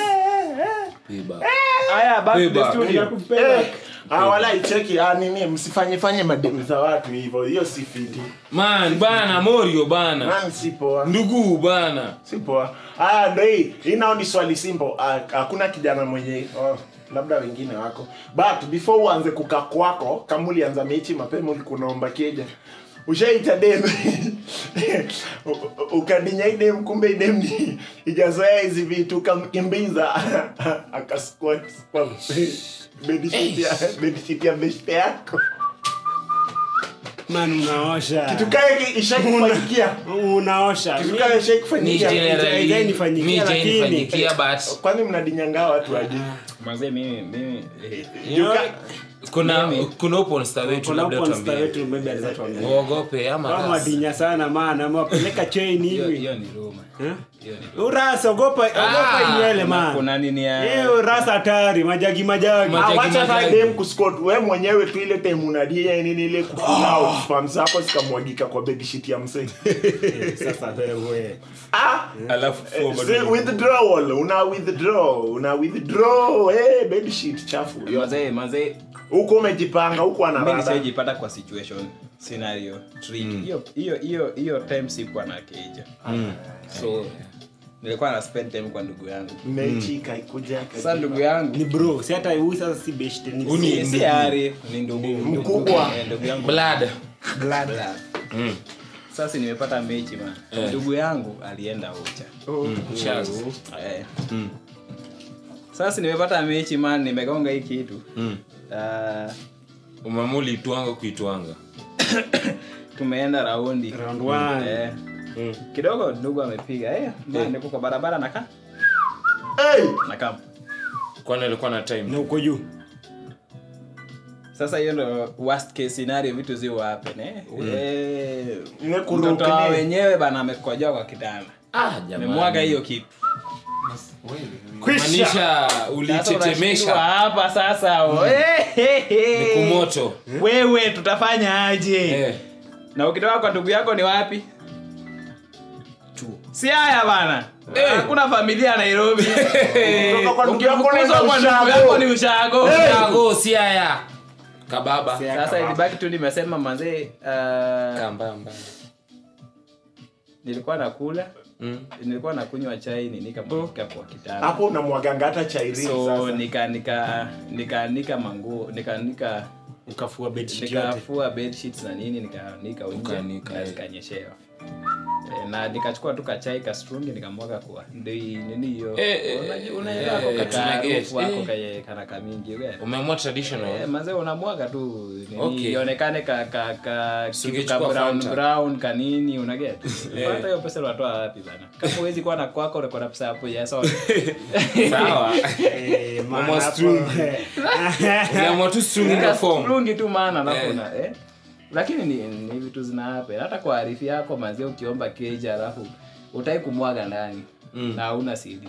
S3: Aya, back to the
S4: Payback.
S3: studio.
S2: Nakupenda.
S1: Eh, ah, wala icheki ah, nini msifanye fanye mademu za watu hivyo hiyo si fiti
S4: man bana morio bana
S1: man si poa
S4: ndugu bana
S1: si poa ah ndo hii hii nao ni swali simple Ah, hakuna kijana mwenye oh, labda wengine wako but before uanze kuka kwako kama ulianza mechi mapema ulikuwa unaomba keja ushaita dem U- u- ukadinya idem kumbe idem ni ijazoea hizi vitu ukamkimbiza akasquat kwa bedsheet ya bedsheet ya beshte yako
S2: man unaosha
S1: tukae ishakufanyikia
S2: unaosha
S1: tukae
S4: ni
S1: ishakufanyikia
S4: generally
S2: Haijanifanyikia,
S4: mi
S2: lakini-
S4: haijanifanyikia, but
S1: kwani mnadinyangaa watu aje
S3: Manze, mimi mimi eh,
S1: Juka-
S4: kuna kuna uponsta wetu
S2: Kuna
S4: labda
S2: hapo msta
S4: tuambie
S2: wetu maybe anaweza tuambia.
S4: uogope ama
S2: Kama
S4: rasi.
S2: wadinya sana maana amewapeleka chain
S3: hiyo
S2: hivi
S3: hiyo ni ruma
S2: Eh?
S3: hiyo ni
S2: urasa ogopa ogopa
S4: Ah,
S2: inywele
S3: Kuna-
S2: man
S3: kuna nini ya
S2: hiyo rasa hatari majagi majagi
S4: Ma-
S1: Ah,
S4: Majagi,
S1: wacha
S4: majagi.
S1: sasa dem kuscot we mwenyewe tu ile time unadia nini ile kufuna au spam zako zikamwagika kwa bedsheet ya msee
S2: sasa wewe
S1: ah
S4: alafu fua bado
S1: still
S4: ni-
S1: withdrawal una withdraw una withdraw eh bedsheet chafu
S3: mazee mazee
S1: huko umejipanga huko
S3: mimi
S1: anarada
S3: nishaijipata kwa situation scenario trick hiyo hiyo hiyo hiyo time sikuwa na keja so nilikuwa na spend time kwa ndugu yangu
S1: mechi kaikuja
S3: sasa ndugu yangu
S2: ni bro si hata huyu sasa si beshte ni
S4: Uni-
S3: si si ari ni ndugu
S1: Mkubwa.
S3: Eh, ndugu yangu
S4: blood
S3: blood sasa nimepata mechi man
S4: Eh.
S3: ndugu yangu alienda ucha
S4: Shaz.
S3: Eh. sasa nimepata mechi man nimegonga hii kitu
S4: Mm.
S3: Ah,
S4: umamuli itwanga kuitwanga
S3: tumeenda raundi
S2: round one
S3: Eh. kidogo ndugu amepiga eh, man, niko kwa barabara nakaa
S1: hey
S3: nakaa
S4: kwani alikuwa na
S2: na
S4: time
S2: uko juu
S3: sasa hiyo ndo worst case scenario vitu zio happen eh. Eh,
S1: Ile kuruka
S3: mtoto wa
S1: ni-
S3: wenyewe bana amekojoa kwa kitanda
S4: ah jamani
S3: amemwaga hiyo kitu
S4: maanisha
S3: Sasa unashindwa
S4: ulitetemesha
S3: hapa sasa oh. Eh, eh, eh.
S4: ni kumoto
S3: wewe tutafanya aje
S4: eh
S3: na ukitoka kwa ndugu yako ni wapi chuo si haya bana hakuna familia nairobi
S1: Kutoka kwa ndugu yako
S3: ukifukuzwa
S1: unaenda
S3: kwa ndugu
S1: ushago.
S3: yako ni ushago
S4: Chago, siaya kababa
S3: sasa ilibaki tu nimesema manzee uh,
S4: Kamba, mbaya.
S3: nilikuwa nakula
S4: Mm.
S3: nilikuwa nakunywa chai ni nikamka kwa kitanda
S1: hapo unamwaganga hata chairini
S3: so
S1: sasa
S3: nika nika nikaanika manguo nikaanika
S2: ukafua bedsheet yote
S3: nikafua bedsheets na nini nikaanika nje
S4: Ukaanika,
S3: na
S4: eh.
S3: zikanyeshewa Eh, na nikachukua tu kachai kastrungi nikamwaga kwa ndio hii- nini hiyo
S4: Eh, eh,
S3: Unajua-
S4: eh,
S3: unaelewa
S4: eh,
S3: kwa
S4: tuna get,
S3: kaarufu wako
S4: eh.
S3: kaye kanaka mingi uge
S4: umeamua traditional
S3: Eh, manze unamwaga tu nini
S4: Okay.
S3: ionekane ka ka ka kitu ka
S4: Singechukua
S3: brown
S4: Fanta.
S3: brown kanini unaget hata hiyo pesa unatoa wapi bana kama huwezi kuwa na kwako uko na pesa hapo ya sawa
S4: sawa
S2: Eh, man,
S4: Mama
S2: hapo-
S4: strung. uliamua tu strung in the form
S3: Strungi tu maana
S4: Eh.
S3: alafu na eh lakini ni, ni vitu zina happen hata kwa arifi yako manzi ukiomba keja alafu utai kumwaga ndani na hauna CD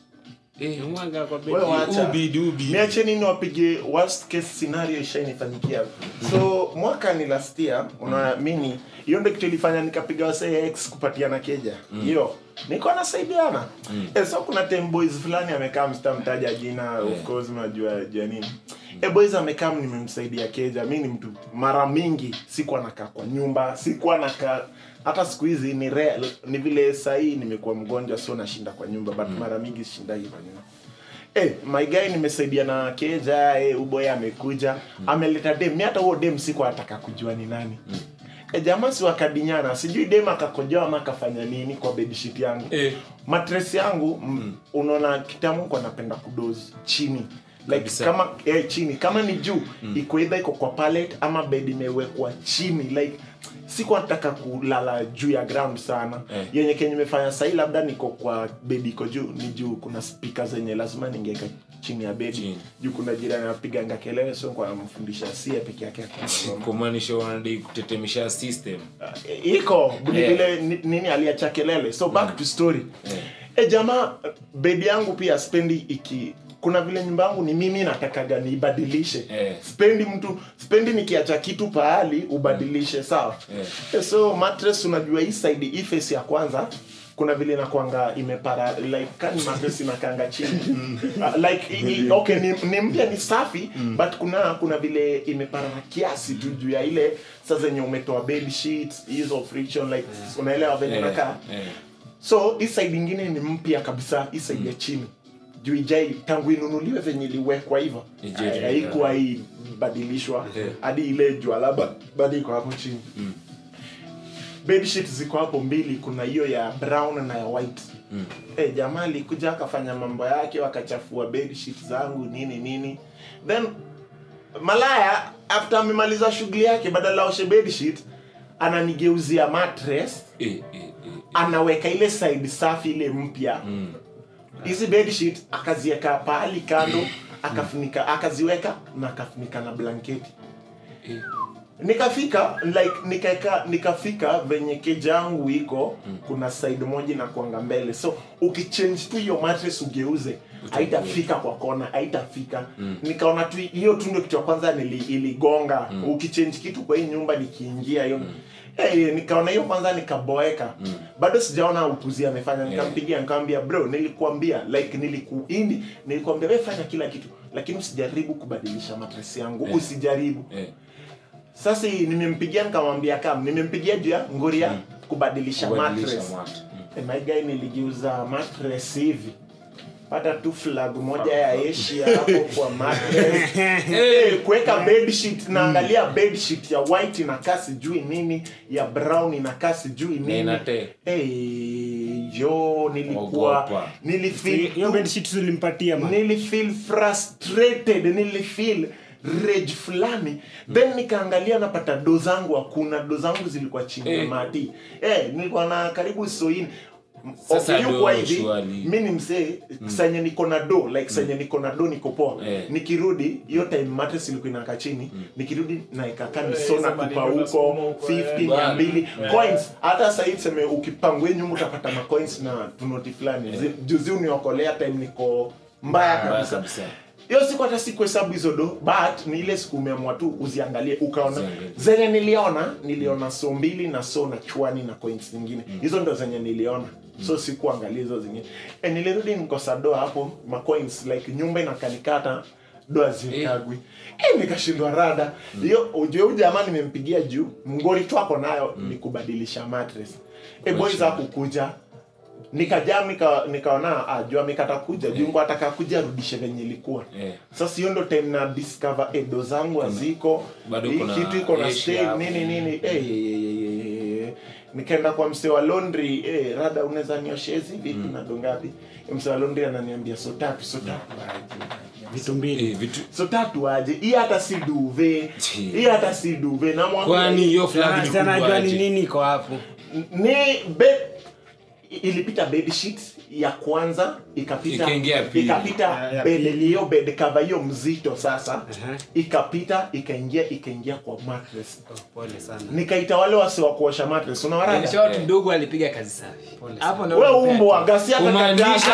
S4: Eh,
S2: Mwaga kwa
S1: Wewe
S2: bedsheet.
S1: wacha.
S4: ubi dubi
S1: niacheni niwapige worst case scenario ishainifanyikia so mwaka ni last year unaona mini hiyo ndo kitu ilifanya nikapiga wasee x kupatiana keja hiyo niko nasaidiana eh, so kuna time boys fulani amekaa msitamtaja jina of course unajua jua nini eh, boys amekaa nimemsaidia keja mi ni mtu mara mingi sikuwa nakaa kwa nyumba sikuwa nakaa hata siku hizi ni rare, ni vile sahii nimekuwa mgonjwa so nashinda kwa nyumba but mara mingi shindagi kwa nyumba Eh, my guy nimesaidia na keja eh, uboy amekuja ameleta dem mi hata huo dem siku ataka kujua ni nani eh, jamaa si wakadinyana sijui dem akakojoa ama akafanya nini kwa bedsheet yangu
S4: Eh.
S1: matres yangu mm. unaona kitamu kwa napenda kudozi chini like
S4: Kabisa.
S1: kama eh, chini kama ni juu mm. iko either iko kwa pallet ama bed imewekwa chini like sikuwa nataka kulala juu ya ground sana
S4: Eh.
S1: yenye kenye imefanya sahii labda niko kwa bedi iko juu ni juu kuna spika zenye lazima ningeweka chini ya bedi
S4: Chini.
S1: juu kuna jirani anapiganga kelele so kwa mfundisha sie peke yake
S4: kumaanisha wanadai kutetemesha system
S1: Uh, iko ni
S4: Eh.
S1: vile ni- nini aliacha kelele so back to story
S4: Eh.
S1: e jamaa bedi yangu pia spendi iki kuna vile nyumba yangu ni mimi natakaga niibadilishe
S4: Eh.
S1: spendi mtu spendi nikiacha kitu pahali ubadilishe sawa
S4: Eh.
S1: Eh, so mattress unajua hii side hii face ya kwanza kuna vile inakwanga imepara like kani mattress inakanga chini uh, like i, i, okay ni, ni mpya ni safi but kuna kuna vile imeparara kiasi tu juu ya ile saa zenye umetoa bed sheets hizo friction like unaelewa venye
S4: Eh,
S1: nakaa
S4: eh.
S1: so hii side ingine ni mpya kabisa hii side ya chini juu ijai tangu inunuliwe venye iliwekwa hivyo
S4: Ijai-
S1: haikuwa hii badilishwa
S4: Eh.
S1: hadi ile jwala ba- bado iko hapo chini bedsheet ziko hapo mbili kuna hiyo ya brown na ya white mm. eh, jamaa alikuja akafanya mambo yake wakachafua bedsheet zangu nini nini then malaya after amemaliza shughuli yake badala aoshe bedsheet ananigeuzia mattress
S4: Eh, eh, eh.
S1: anaweka ile side safi ile mpya hizi bedsheet akaziweka pahali kando akafunika akaziweka na akafunika na blanketi
S4: Eh.
S1: nikafika like nikaeka nikafika venye keja yangu iko kuna side moja na kuanga mbele so ukichange tu hiyo mattress ugeuze haitafika kwa kona haitafika nikaona tu hiyo tu ndio kitu ya kwanza nili, iligonga ukichange kitu kwa hii nyumba nikiingia hiyo Eh, nikaona hiyo kwanza nikaboeka bado sijaona upuzi amefanya nikampigia nikamwambia bro nilikuambia like nilikuindi nilikuambia wewe fanya kila kitu lakini usijaribu kubadilisha matresi yangu usijaribu
S4: Eh.
S1: sasa hii nimempigia nikamwambia kam nimempigia juu ya ngori ya kubadilisha
S4: Kubadilisha
S1: mattress
S4: mat. Mm.
S1: Eh, my guy niligeuza mattress hivi pata tu flag moja ya asia hapo kwa mattress Eh, kuweka bedsheet naangalia bedsheet ya white inakaa sijui nini ya brown inakaa sijui nini
S4: inate.
S1: Eh, yo nilikuwa
S4: Ogopa.
S1: nilifeel
S2: hiyo bedsheet tulimpatia man
S1: nilifeel frustrated nilifeel rage fulani then nikaangalia napata do zangu hakuna do zangu zilikuwa chini ya
S4: Eh.
S1: mati eh, nilikuwa na karibu soini
S4: Sasa
S1: Okay, yuko
S4: do
S1: hivi
S4: surely.
S1: mi ni msee sanye niko na do like sanye niko na do niko poa
S4: Eh.
S1: nikirudi hiyo time matres ilikuwa inakaa chini nikirudi naekaka
S3: Eh,
S1: nisona
S3: hizo
S1: kupa
S3: maneno
S1: huko
S3: unasukuma huko,
S1: 50
S3: eh.
S1: mia mbili
S3: Eh.
S1: coins hata sahii tuseme ukipangwe nyuma utapata macoins na tunoti fulani Zi- juzi uniokolea time niko mbaya
S4: Mbaya
S1: kabisa
S4: kabisa.
S1: hiyo siku hata sikuhesabu hizo do but ni ile siku umeamua tu uziangalie ukaona
S4: Uziangalie.
S1: zenye niliona niliona so mbili na so na chwani na coins nyingine hizo ndo zenye niliona so sikuangalia hizo zingine e, nilirudi nikosa doa hapo macoins like nyumba inakanikata doa zikagwi e, nikashindwa rada hiyo ujue huyu jamaa nimempigia juu mngori tu ako nayo ni kubadilisha mattress e, boys hakukuja nikajam nika, nikaona ah, jua mikata kuja juu ngo ataka kuja arudishe venye ilikuwa
S4: Eh.
S1: sasa hiyo ndo time na discover edo zangu haziko
S4: bado
S1: hii
S4: kuna
S1: kitu iko na
S4: Asia
S1: stain
S4: hapo.
S1: nini nini eh, eh, eh, eh, eh. nikaenda kwa mse wa laundry eh, rada unaweza nioshea hizi vitu na dongapi mse wa laundry ananiambia so tatu so tatu aje
S2: vitu mbili
S4: Eh, vitu
S1: so tatu aje hii hata si duve hii hata si duve namwambia
S4: kwani hiyo flag ni
S2: Sana
S4: kubwa
S2: najua ni
S4: aje?
S2: nini iko hapo
S1: ni bed ilipita bed sheet ya kwanza ikapita
S4: Ikaingia ya pili.
S1: ikapita
S2: Ya- ya
S1: bed
S2: pili.
S1: hiyo bed cover hiyo mzito sasa
S2: Aha.
S1: ikapita ikaingia ikaingia kwa mattress
S2: Oh, pole sana
S1: nikaita wale wasi wa kuosha mattress unawarada
S3: In short, ndugu alipiga kazi safi hapo ndio
S1: we
S3: unapea.
S1: umbwa gasi hata
S4: kumaanisha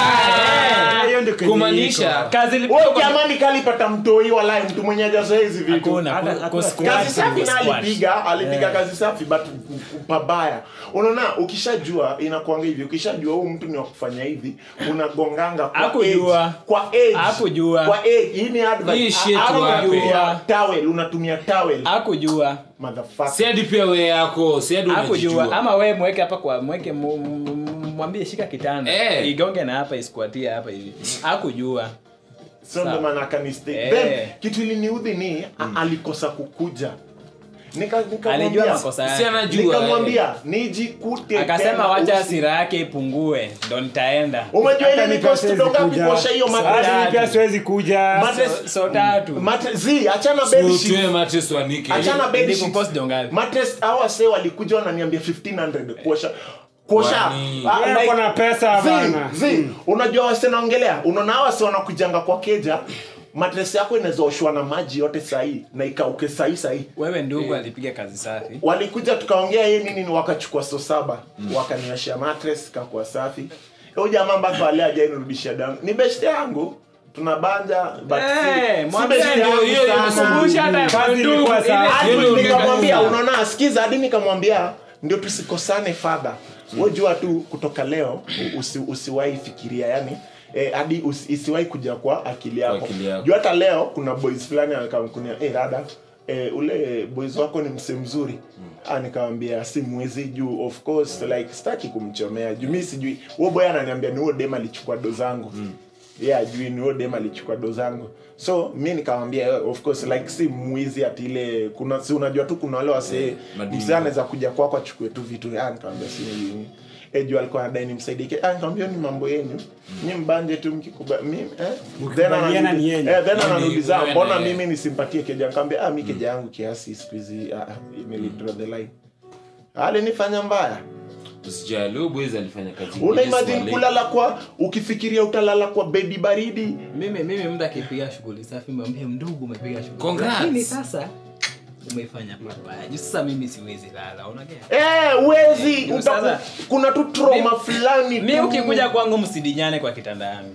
S1: kagaka.
S2: Ah, hiyo ndio kenye
S4: kumaanisha
S2: iko.
S3: kazi ilipigwa
S1: Wewe
S3: kwa-
S1: jamani kalipata mtoi walai mtu mwenye hajazoea hizi vitu
S3: Hakuna,
S2: Hata-
S3: ku-
S2: hakuna
S3: ku-
S2: squash.
S1: kazi
S3: squash,
S1: safi na
S3: squash.
S1: alipiga alipiga kazi safi but pabaya unaona ukishajua inakuanga hivi ukishajua huu mtu ni wa kufanya hivi unagonganga kwa
S3: Hakujua.
S1: edge. kwa edge.
S3: Hakujua.
S1: kwa edge. hii ni advice.
S4: Hii shit
S1: Ama
S4: wape.
S1: unatumia towel unatumia towel
S3: hakujua
S1: motherfucker
S4: si hadi pia we yako si hadi
S3: hakujua
S4: unajijua
S3: ama we mweke hapa kwa mweke mu- mu- mu- mwambie shika kitanda
S4: Eh.
S3: igonge na hapa iskuatie hapa hivi hakujua
S1: so ndo maana akanistake
S3: Eh.
S1: then kitu iliniudhi ni a- alikosa kukuja nika
S3: alijua
S1: nikamwambia
S3: makosa
S4: si
S3: yake
S4: anajua
S1: nikamwambia nijikute
S3: akasema
S1: tena
S3: wacha
S1: usi-
S3: hasira yake ipungue ndo nitaenda
S1: umejua ile
S2: Hata
S1: ni
S2: ni pia
S1: cost
S2: siwezi
S1: ndo ngapi
S2: kuja.
S1: kuosha hiyo
S2: Hata
S1: mattress
S2: ni pia siwezi kuja
S1: Mattress-
S3: so tatu
S1: Matre- zi achana bed
S4: So,
S1: sheet.
S4: tuwe mattress wanike
S1: achana bed
S3: Ili
S1: sheet.
S3: kupost ndo ngapi?
S1: Mattress, hawa se walikuja wananiambia 1500 kuosha kuosha
S4: Kwani-
S1: Ah,
S2: Wewe
S1: like-
S2: uko na pesa
S1: zi,
S2: bana.
S1: zi, unajua wase naongelea unaona hawa se wanakujanga kwa keja matres yako inaweza oshwa na maji yote sahii na ikauke sahii sahii
S3: wewe ndugu alipiga kazi safi
S1: walikuja tukaongea yeye nini ni wakachukua so saba wakanioshea matres kakuwa safi huyu jamaa mpaka wale ajainirudishia damu ni beshte yangu tunabanja but si-
S3: Eh,
S1: si
S3: mwambie
S1: beshte
S3: ndio
S1: yangu
S3: hiyo
S1: sana.
S3: imekumbusha hata
S2: Kazi
S3: ndugu,
S2: ilikuwa
S3: ile-
S2: sawa.
S1: Hadi
S4: Hiyo ndio
S1: nikamwambia
S4: ungekuwa.
S1: unaona sikiza hadi nikamwambia ndio tusikosane fadha we jua tu kutoka leo usi, usiwahi fikiria yani eh, hadi usi, isiwahi kuja kwa akili yako
S4: akili yako.
S1: juu hata leo kuna boys fulani akamkunia eh, dada eh, ule boys wako ni mse mzuri ah, nikamwambia si mwezi juu of course like sitaki kumchomea juu mi sijui huo boy ananiambia ni huo dem alichukua do zangu mm yeah ajui ni huo dem alichukua do zangu so mi nikamwambia eh, of course like si mwizi ati ile kuna si unajua tu kuna wale wasee
S4: madini.
S1: msee anaweza kuja kwako achukue tu vitu ah nikamwambia si nini eh juu alikuwa anadai nimsaidie ah nikamwambia ni mambo yenu nyi mbanje tu mkikuba mimi eh then
S2: Mkikubaliana
S1: ananiuliza-
S2: ni yenu.
S1: eh then
S4: Yaani,
S1: ananiuliza
S4: wewe
S1: mbona
S4: na yeye.
S1: mimi nisimpatie keja nikamwambia ah mi keja yangu kiasi siku hizi ah nilidraw the line alinifanya mbaya
S4: usijali huyo boys alifanya kazi
S1: una
S4: nyingi
S1: imagine
S4: swali.
S1: kulala kwa ukifikiria utalala kwa bedi baridi
S3: mimi mimi mtu akipiga shughuli safi mwambie ndugu umepiga shughuli
S4: Congrats.
S3: lakini sasa umeifanya mabaya juu sasa mimi siwezi lala unagea
S1: Eh, uwezi
S3: Ndio
S1: utaku-
S3: sasa.
S1: kuna tu trauma fulani
S3: mi
S1: tu.
S3: ukikuja kwangu msidinyane kwa kitanda yangu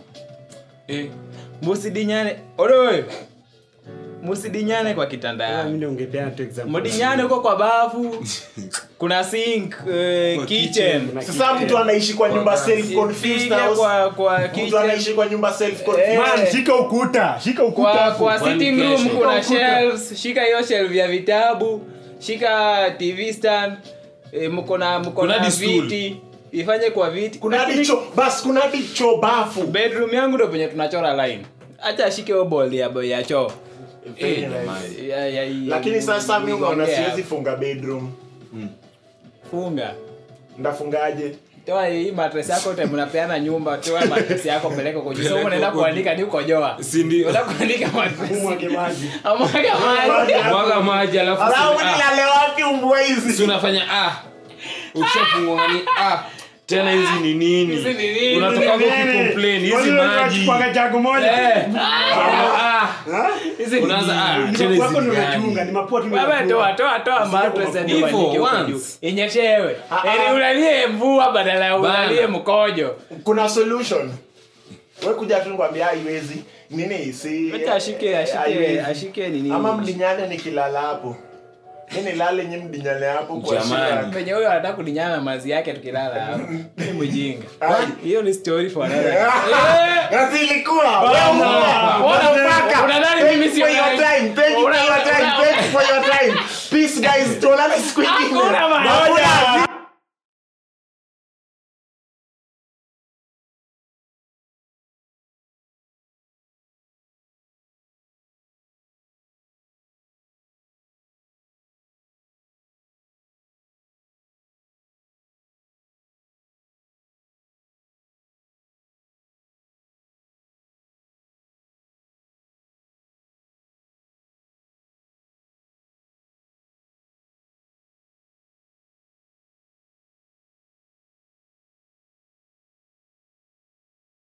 S4: Eh,
S3: msidinyane odoe msidinyane kwa kitanda
S2: Mimi
S3: yangu
S2: ndio ungepeana tu example.
S3: mdinyane huko kwa bafu kuna sink uh, kitchen
S2: Kuna
S1: sasa
S2: kitchen.
S1: mtu anaishi kwa nyumba self confused
S3: Piga
S1: house
S3: kwa kwa
S1: mtu
S3: kitchen
S1: anaishi kwa nyumba self confused
S3: Eh.
S2: Man, shika ukuta shika ukuta
S3: kwa
S2: hapo.
S3: kwa
S4: Kwani
S3: sitting room
S4: kesho?
S3: kuna
S2: Ukuta.
S3: shelves shika hiyo shelf ya vitabu shika tv stand e, mko na mko
S4: Kuna
S3: na
S4: hadi stool.
S3: viti ifanye kwa viti
S1: kuna hadi cho bas kuna hadi cho bafu
S3: bedroom yangu ndo penye tunachora line acha ashike hiyo ball ya ya choo
S1: Very
S4: eh,
S1: nice.
S4: jamani.
S3: ya, ya, ya,
S1: lakini sasa mi unaona
S3: Ongea.
S1: siwezi funga bedroom
S3: funga
S1: ndafungaje
S3: toa hii mattress yako yote mnapeana nyumba toa mattress yako peleka kwa juu so
S4: Peleka
S3: unaenda
S4: huko
S3: kuandika ni ukojoa
S4: Si ndio?
S3: unaenda kuandika mattress
S1: umwage maji
S3: amwaga maji
S4: mwaga maji alafu
S1: alafu
S4: si- ah,
S1: nilale wapi umbwa
S4: si
S1: hizi
S4: unafanya ah ukishafungua ni ah tena hizi ni nini
S3: Hizi ni nini?
S4: unatoka
S2: Nini?
S4: ukicomplain hizi
S2: Kwani wewe
S4: maji
S2: unachukua chagu moja
S3: eh
S4: ah
S3: hizi ni
S4: unaanza ah
S2: Ni
S4: tena
S2: mapua yako
S4: hizi
S2: ndio
S4: ni
S2: unachunga,
S4: gani
S2: ni mapua tu
S3: wewe
S2: unachunga.
S3: toa toa toa mattress
S2: kwa
S3: ndio
S4: hivyo,
S3: uandike huko juu
S4: once.
S3: inyeshewe
S1: Ah, ah.
S3: ili ulalie mvua badala ya
S4: Bana.
S3: ulalie mkojo
S1: kuna solution we kuja tu nikwambia haiwezi nini si
S3: acha ashike ashike
S1: haiwezi.
S3: ashike nini
S1: ama mlinyane nikilala hapo mi nilale nyi mdinyane hapo kwa
S4: Jamani.
S1: shida.
S3: venye huyo anataka kudinyana na mazi yake tukilala hapo ni mjinga
S1: Ai.
S3: hiyo ni story for another day.
S1: Na zilikuwa.
S3: Bana.
S1: Wewe
S3: Bana,
S1: unataka.
S3: unadhani
S1: Thank
S3: mimi
S1: you
S3: sio
S1: for your
S3: nani?
S1: time. Thank you for
S3: Una-
S1: your time.
S3: una-
S1: Thank you for your time. Peace guys. Tuonane siku ingine.
S3: Hakuna bana.
S1: Hakuna.